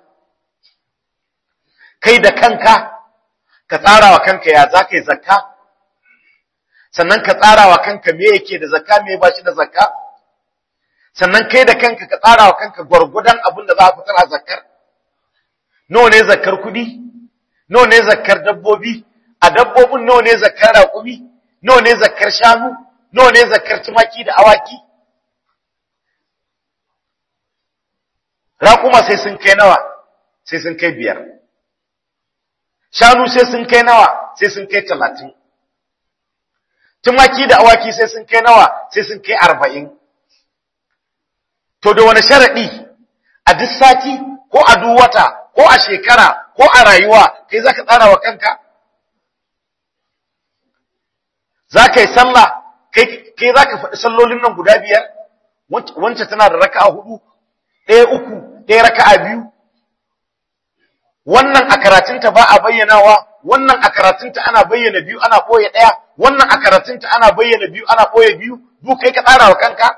kai da kanka ka tsara wa kanka ya za ka yi zakka sannan ka tsara wa kanka me yake da zakka me ba shi da zakka sannan kai da kanka ka tsara wa kanka gwargwadon abin da za a fitar a zakkar nawa ne zakkar kuɗi nawa ne zakkar dabbobi a dabbobin nawa ne zakkar raƙumi nawa ne zakkar shanu nawa ne zakkar tumaki da awaki raƙuma sai sun kai nawa sai sun kai biyar shanu sai sun kai nawa sai sun kai talatin tumaki da awaki sai sun kai nawa sai sun kai arba'in to da wani sharaɗi a duk sati ko a duk wata ko a shekara ko a rayuwa kai za ka tsara wa kanka za ka yi sallah kai za ka faɗi sallolin nan guda biyar wancan tana da raka'a hudu ɗaya uku ɗaya raka'a biyu wannan a karatunta ba a bayyanawa wannan a karatunta ana bayyana biyu ana ɓoye ɗaya wannan a karatunta ana bayyana biyu ana ɓoye biyu duk kai ka tsara wa kanka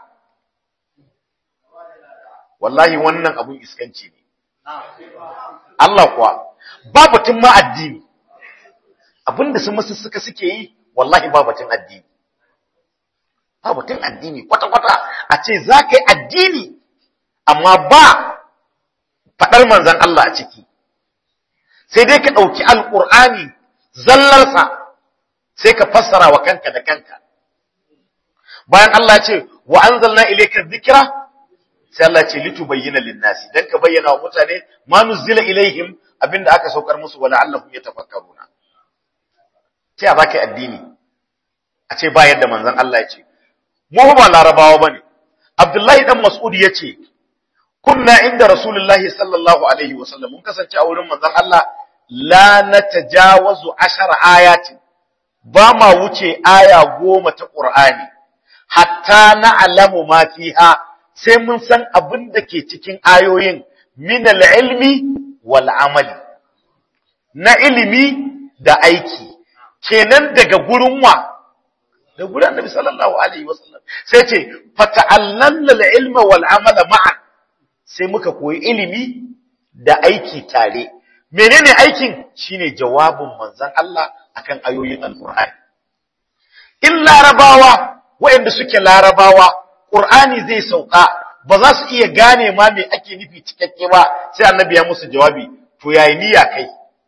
wallahi wannan abun iskanci ne Allah kuwa ba batun ma addini abinda su masu suka suke yi wallahi ba batun addini ba batun addini kwata-kwata a ce za ka yi addini amma ba faɗar manzan Allah a ciki sai dai ka ɗauki alƙur'ani zallarsa sai ka fassara wa kanka da kanka bayan Allah ce wa anzalna ilayka dhikra sai Allah ce litubayyana lin-nasi dan ka bayyana wa mutane ma nuzila ilaihim abinda aka saukar musu wala allahum yatafakkaruna sai a baka addini a ce ba yadda manzon Allah ya ce mu ba larabawa bane Abdullahi dan Mas'ud yace kunna inda Rasulullahi sallallahu alaihi wasallam mun kasance a wurin manzon Allah la natajawazu ashara ayatin ba ma wuce aya goma ta Qur'ani hatta na'lamu ma fiha sai mun san abin da ke cikin ayoyin min al-ilmi wal amali na ilimi da aiki kenan daga gurin wa da gurin Annabi sallallahu alaihi wasallam sai ce fata'allamna al-ilma wal amala ma'an sai muka koyi ilimi da aiki tare menene aikin shine jawabin manzon Allah akan ayoyin alqur'ani in larabawa waɗanda suke larabawa qur'ani zai sauka ba za su iya gane ma me ake nufi cikakke ba sai annabi ya musu jawabi to yayi niyya kai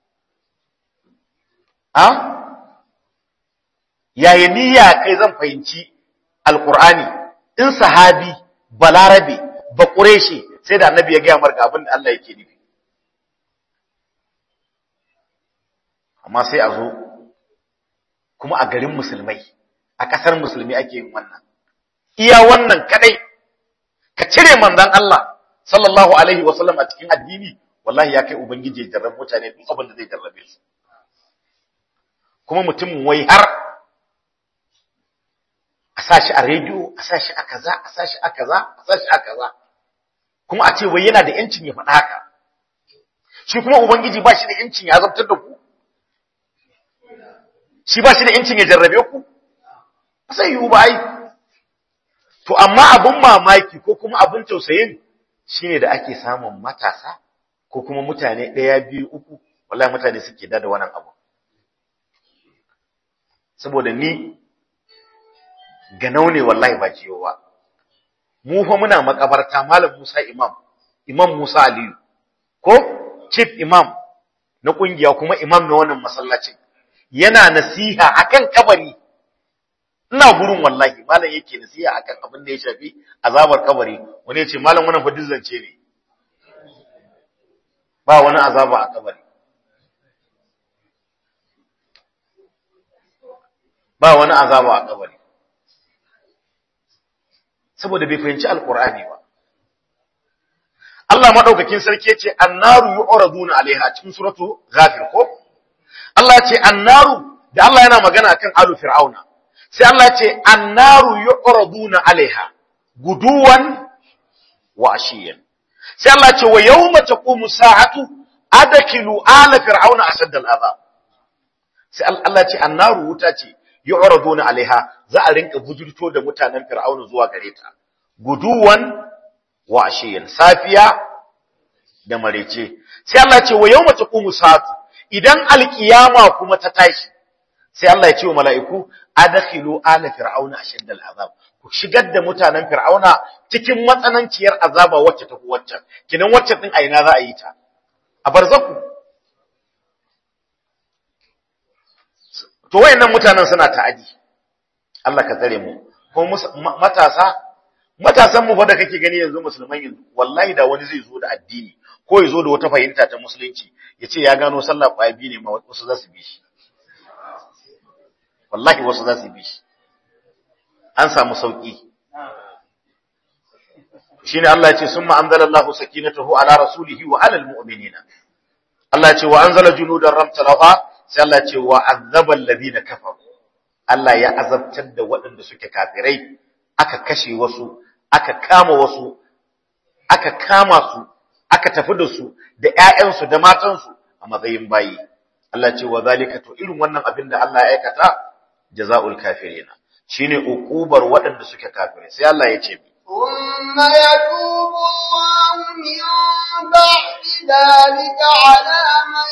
a yayi niyya kai zan fahimci alqur'ani in sahabi balarabe ba quraishi sai da annabi ya gaya marka abin da Allah yake nufi amma sai a zo kuma a garin musulmai a ƙasar musulmi ake yin wannan iya wannan kadai ka cire manzon Allah sallallahu alaihi wasallam a cikin addini wallahi ya kai ubangiji ya jarrabe mutane duk abin da zai jarrabe su kuma mutum wai har a sashi a rediyo a sashi a kaza a sashi a kaza a sashi a kaza kuma a ce wai yana da yancin ya faɗa haka shi kuma ubangiji ba shi da yancin ya zartar da ku shi ba shi da yancin ya jarrabe ku sai yiwu ba ai to amma abin mamaki ko kuma abin tausayin shine da ake samun matasa ko kuma mutane ɗaya biyu uku wallahi mutane suke da wannan abu saboda ni ganau ne wallahi ba jiyowa mu fa muna makabarta malam Musa imam imam Musa Aliyu ko chief imam na kungiya kuma imam na wannan masallacin yana nasiha akan kabari ina gurin wallahi malam yake nasiha akan abin da ya shafi azabar kabari wani ya ce malam wannan fa zance ne ba wani azaba a kabari ba wani azaba a kabari saboda bai fahimci alqur'ani ba Allah madaukakin sarki yace annaru yu'raduna alaiha cikin suratu ghafir ko Allah yace annaru da Allah yana magana akan alu fir'auna sai Allah yace annaru yu'raduna alaiha guduwan wa ashiyan sai Allah yace wa yawma taqumu sa'atu adkilu ala fir'auna ashadda al'azab sai Allah yace annaru wuta ce yu'raduna alaiha za a rinka bujurto da mutanen fir'auna zuwa gare ta guduwan wa ashiyan safiya da marece sai Allah ya ce wa yawma taqumu sa'atu idan alkiyama kuma ta tashi sai Allah ya ce wa mala'iku adkhilu ala fir'auna ashaddal azab ku shigar da mutanen fir'auna cikin matsananciyar azaba wacce ta wacce kinan wacce din aina za a yi ta a barzaku to wayannan mutanen suna ta'adi Allah ka tsare mu ko matasa matasan mu fa da kake gani yanzu musulman yanzu wallahi da wani zai zo da addini ko ya zo da wata fahimta ta musulunci ya ce ya gano sallah kwaya biyu ne ma wasu za su bi shi wallahi wasu za su bi shi an samu sauki shine Allah ya ce summa anzalallahu sakinatahu ala rasulihi wa ala almu'minina Allah ya ce wa anzala junudan ram talafa sai Allah ya ce wa azaba alladhina kafaru Allah ya azabtar da waɗanda suke kafirai aka kashe wasu aka kama wasu aka kama su aka tafi da su da ƴaƴansu da matansu a matsayin bayi Allah ce wa zalika to irin wannan abin da Allah ya aikata jazaul kafirina shine uqubar waɗanda suke kafirai sai Allah ya ce ثم يتوب الله من بعد ذلك على من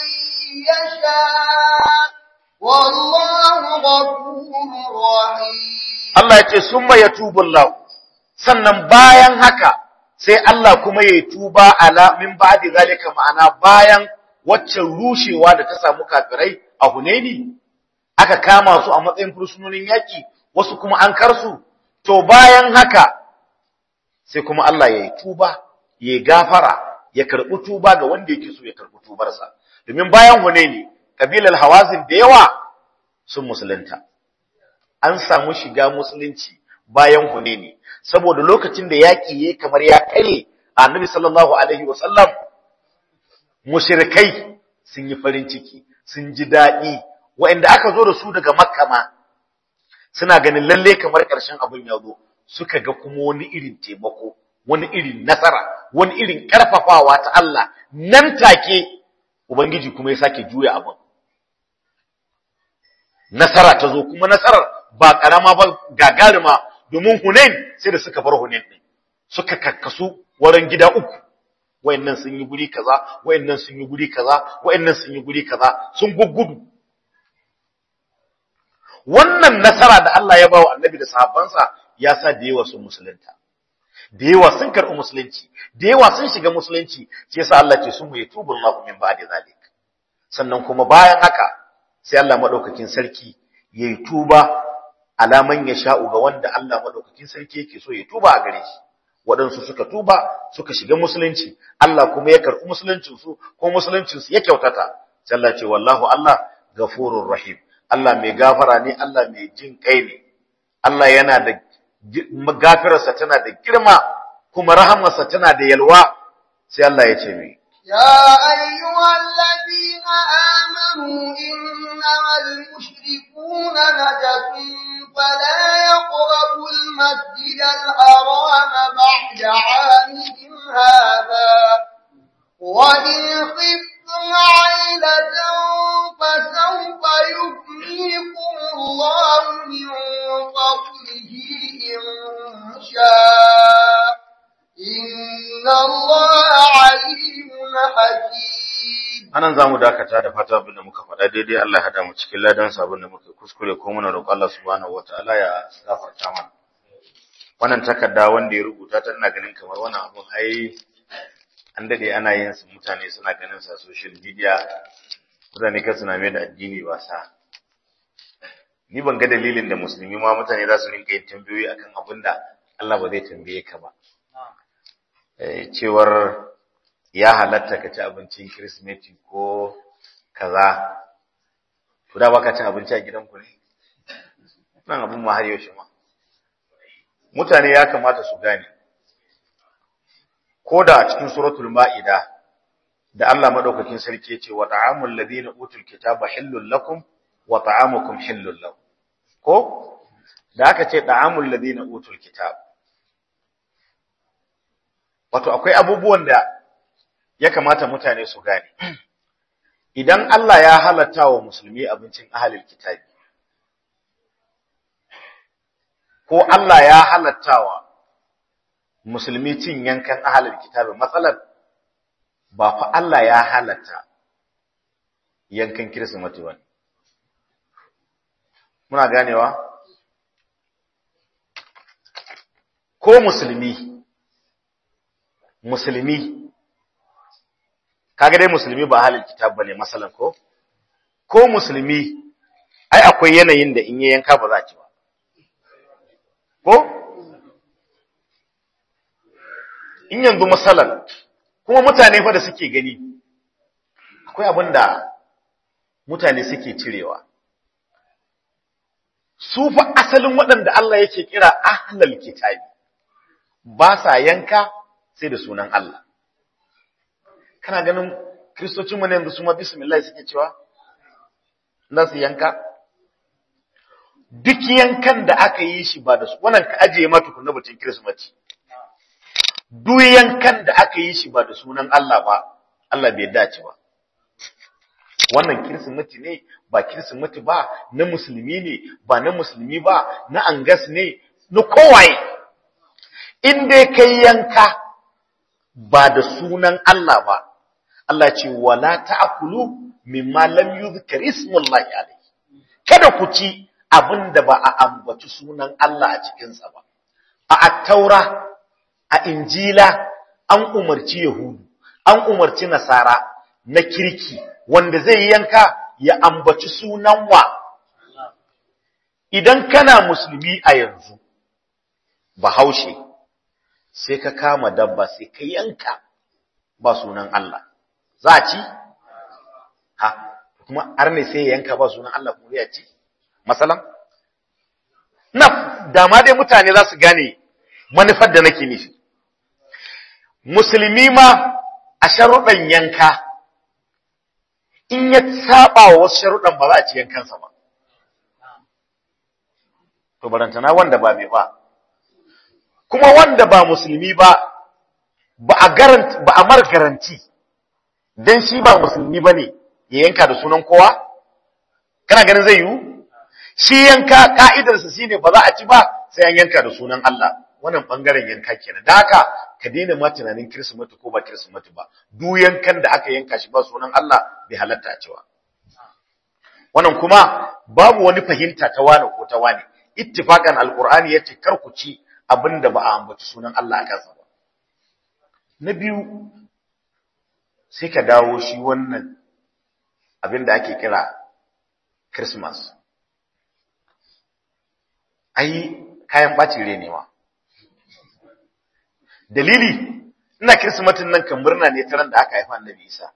يشاء والله غفور رحيم Allah ya ce summa yatubu Allah sannan bayan haka sai Allah kuma ya tuba ala min ba'di zalika ma'ana bayan waccan rushewa da ta samu kafirai a Hunaini aka kama su a matsayin fursunonin yaki wasu kuma an karsu to bayan haka sai kuma Allah ya yi tuba ya gafara ya karɓi tuba ga wanda yake so ya karɓi tubarsa domin bayan Hunaini kabilar Hawazin da yawa sun musulunta an samu shiga musulunci bayan Hunaini saboda lokacin da yaki yayi kamar ya kare Annabi sallallahu alaihi wasallam mushrikai sun yi farin ciki sun ji dadi waɗanda aka zo da su daga Makka ma suna ganin lalle kamar ƙarshen abin ya zo suka ga kuma wani irin taimako wani irin nasara wani irin karfafawa ta Allah nan take ubangiji kuma ya sake juya abin nasara ta zo kuma nasarar ba karama ba gagarima domin Hunain sai da suka bar Hunain din suka kakkasu wurin gida uku wayannan sun yi guri kaza wayannan sun yi guri kaza wayannan sun yi guri kaza sun guggudu wannan nasara da Allah ya bawa Annabi da sahabbansa ya sa da yawa sun musulunta da yawa sun karɓi musulunci da yawa sun shiga musulunci shi yasa Allah ce sun mu yatubu Allahu min ba'di zalik sannan kuma bayan haka sai Allah madaukakin sarki yayi tuba alaman ya sha'u ga wanda Allah madaukakin sarki yake so ya tuba a gare shi waɗansu suka tuba suka shiga musulunci Allah kuma ya karɓi musuluncin su ko musuluncin su ya kyautata sai Allah ce wallahu Allah gafurur rahim Allah mai gafara ne Allah mai jin kai ne Allah yana da gafirarsa tana da girma kuma rahamarsa tana da yalwa sai Allah ya ce mai يا أيها الذين آمنوا إنما المشركون نجس فلا يقربوا المسجد الحرام بعد عامهم هذا وإن خفتم عيلة فسوف يغنيكم الله من فضله إن شاء إن الله عليم حكيم anan zamu dakata da fata abin da muka faɗa daidai Allah ya hada mu cikin ladan sabon da muka kuskure ko muna roƙon Allah subhanahu wataala ya gafarta mana wannan takarda wanda ya rubuta ta ina ganin kamar wannan abun ai an dade ana yin su mutane suna ganin sa social media mutane kan suna mai da addini wasa ni ban ga dalilin da musulmi ma mutane za su rinka yin tambayoyi akan abin da Allah ba zai tambaye ka ba cewar ya halatta ka ci abincin Kirsimeti ko kaza, to da baka ci abinci a gidanku ne? nan abin ma har yaushe ma mutane ya kamata su gane ko da a cikin suratul ma'ida da Allah madaukakin sarki yace wa ta'amul ladina utul kitaba hillul lakum wa ta'amukum hillul lahum ko da aka ce ta'amul ladina utul kitab wato akwai abubuwan da ya kamata mutane su gane idan Allah ya halatta wa musulmi abincin ahalil kitabi ko Allah ya halatta wa musulmi cin yankan ahalil kitabi matsalar ba fa Allah ya halatta yankan kirsimati ba muna ganewa ko musulmi musulmi kaga dai musulmi ba ahalil kitab bane masalan ko ko musulmi ai akwai yanayin da in ya yanka ba za a ci ba ko in yanzu masalan kuma mutane fa da suke gani akwai abin da mutane suke cirewa su fa asalin waɗanda Allah yake kira ahlal kitabi ba sa yanka sai da sunan Allah kana ganin kristocin mu ne yanzu su ma bismillah suke cewa za su yanka duk yankan da aka yi shi ba da su wannan ka ajiye ma tukunna batun kirismati duk yankan da aka yi shi ba da sunan Allah ba Allah bai dace ba wannan kirsimati ne ba kirsimati ba na musulmi ne ba na musulmi ba na angas ne na kowaye in dai kai yanka ba da sunan Allah ba Allah ce wala ta'kulu mimma lam yuzkar ismullahi alayhi kada ku ci abinda ba a ambaci sunan Allah a cikin sa ba a at-taura a injila an umarci yahudu an umarci nasara na kirki wanda zai yanka ya ambaci sunan wa idan kana musulmi a yanzu bahaushe sai ka kama dabba sai ka yanka ba sunan Allah za a ci ha kuma arne sai ya yanka ba sunan Allah kuma ya ci masalan na dama dai mutane za su gane manufar da nake nufi musulmi ma a sharuɗan yanka in ya saba wa wasu sharuɗan ba za a ci yankansa ba to barantana wanda ba mai ba kuma wanda ba musulmi ba ba a garanti ba a mar garanti dan shi ba musulmi bane ya yanka da sunan kowa kana ganin zai yiwu shi yanka ka'idarsa shine ba za a ci ba sai an yanka da sunan Allah wannan bangaren yanka kenan da haka ka daina ma tunanin kirsimeti ko ba kirsimeti ba duk yankan da aka yanka shi ba sunan Allah bai halatta a cewa wannan kuma babu wani fahimta ta wani ko ta wani ittifakan alqur'ani yace kar ku ci abinda ba a ambaci sunan Allah a kansa ba na biyu sai ka dawo shi wannan abinda ake kira Christmas ai kayan bacin rai ne ma dalili ina kirsimatin nan kan murna ne ta ran da aka haifa annabi Isa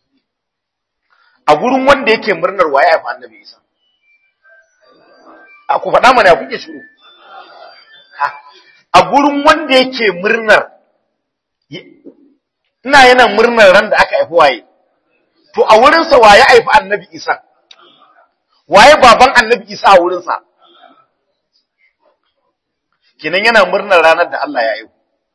a gurin wanda yake murnar waye haifa annabi Isa a ku faɗa mana kuke shiru a gurin wanda yake murnar ina yana murnar ran da aka haifi waye to a wurinsa waye haifi annabi Isa waye baban annabi Isa a wurinsa kenan yana murnar ranar da Allah ya haihu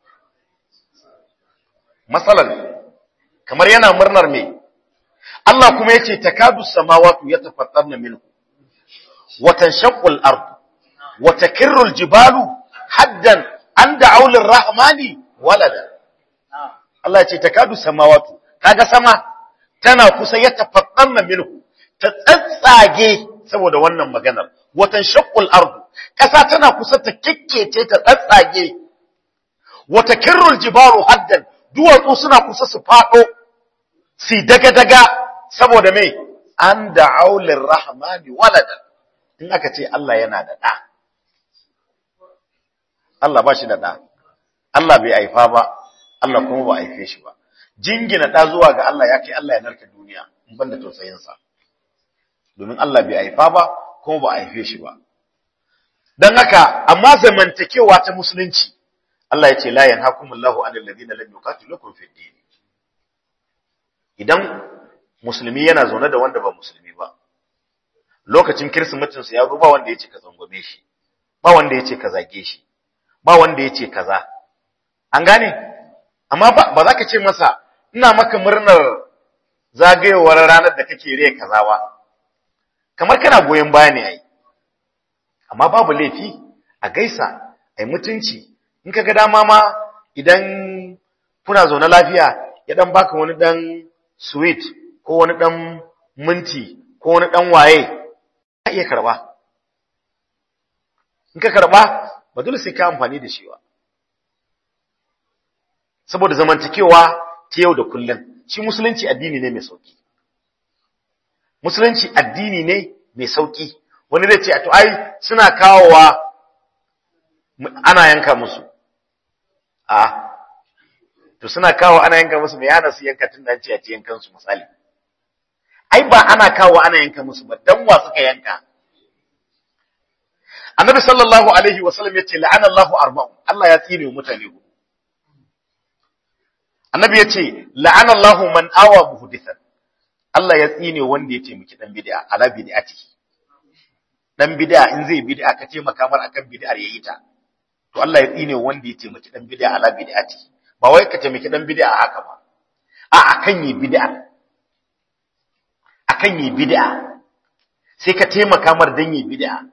matsalan kamar yana murnar me Allah kuma yace takadu samawati yatafattarna minhu wa tanshaqqu al-ard wa takirru al-jibalu haddan an da'u lir-rahmani walada Allah yace takadu samawati kaga sama tana kusa yatafattarna minhu ta tsatsage saboda wannan maganar wa tanshaqqu al-ard kasa tana kusa ta kikkece ta tsatsage wa takirru al-jibalu haddan duwatsu suna kusa su faɗo, su daga-daga saboda mai an da aulin rahmani walada, in aka ce Allah yana da ɗa. Allah ba shi da ɗa, Allah bai haifa ba, Allah kuma ba haife shi ba. Jingina ɗa zuwa ga Allah ya kai Allah ya narka duniya, in ban da tausayinsa. Domin Allah bai haifa ba, kuma ba haife shi ba. dan haka amma zamantakewa ta musulunci Allah ya ce la yanhakumullahu anil ladina lam yuqatilukum fid din idan musulmi yana zaune da wanda ba musulmi ba lokacin kirsimetin sa ya zo ba wanda yace ka zangome shi ba wanda yace ka zage shi ba wanda yace kaza an gane amma ba za ka ce masa ina maka murnar zagayowar ranar da kake rai kaza ba kamar kana goyon baya ne ai amma babu laifi a gaisa ai mutunci in ka ga dama ma idan kuna zaune lafiya ya dan baka wani dan sweet ko wani dan minti ko wani dan waye ka iya karba in ka karba ba dole sai ka amfani da shi ba saboda zamantakewa ta yau da kullum shi musulunci addini ne mai sauki musulunci addini ne mai sauki wani zai ce a to ai suna kawowa ana yanka musu a to suna kawo ana yanka musu mai yana su yanka tun da ce a ci yankan su misali ai ba ana kawo ana yanka musu ba dan wa suka yanka annabi sallallahu alaihi wasallam yace la'ana Allahu arba'u Allah ya tsine mutane ku annabi yace la'ana Allahu man awa muhdithan Allah ya tsine wanda ya taimaki dan bid'a ala bid'ati dan bid'a in zai bid'a ka taimaka mar akan bid'ar yayi ta to Allah ya tsine wanda ya taimaki dan bid'a ala bid'ati ba wai ka taimaki dan bid'a haka ba a akan yi bid'a akan yi bid'a sai ka taimaka mar dan yi bid'a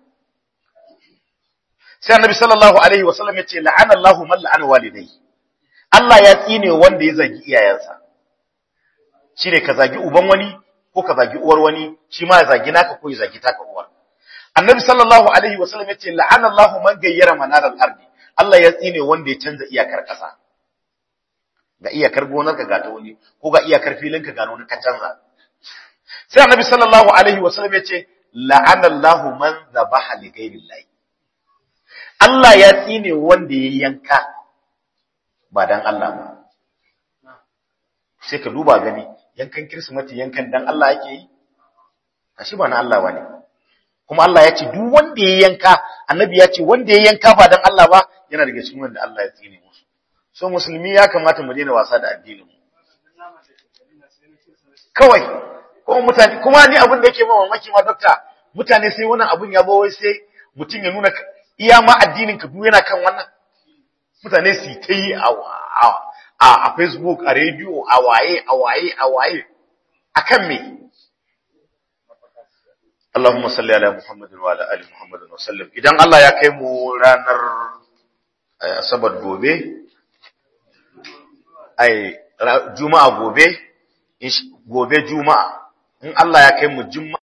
sai annabi sallallahu alaihi wasallam ya ce la'ana Allahu man la'ana walidayhi Allah ya tsine wanda ya zagi iyayensa shine ka zagi uban wani ko ka zagi uwar wani shi ma ya zagi naka ko ya zagi taka uwar annabi sallallahu alaihi wasallam ya ce la'ana Allahu man gayyara manar al-ardi Allah ya tsine wanda ya canza iyakar kasa ga iyakar gonar ka ga ta wani ko ga iyakar filin ka ga wani ka canza sai annabi sallallahu alaihi wasallam ya ce la'ana Allahu man zabaha li ghayrillahi Allah ya tsine wanda ya yanka ba dan Allah ba sai ka duba gani yankan kirsimati yankan dan Allah ake yi kashi ba na Allah bane kuma Allah ya ce duk wanda ya yanka annabi ya ce wanda ya yanka ba dan Allah ba yana daga cikin wanda Allah ya tsine musu so musulmi ya kamata mu daina wasa da addinin mu kawai kuma mutane kuma ni abin da yake ma mamaki ma dokta mutane sai wannan abun ya zo wai sai mutum ya nuna iya ma addinin ka duk yana kan wannan mutane su ta yi a a Facebook a radio a waye a waye a waye akan me Allahumma salli ala Muhammadin wa ala ali Muhammadin wa sallam idan Allah ya kai mu ranar asabar gobe ai juma'a gobe gobe juma'a in Allah ya kai mu juma'a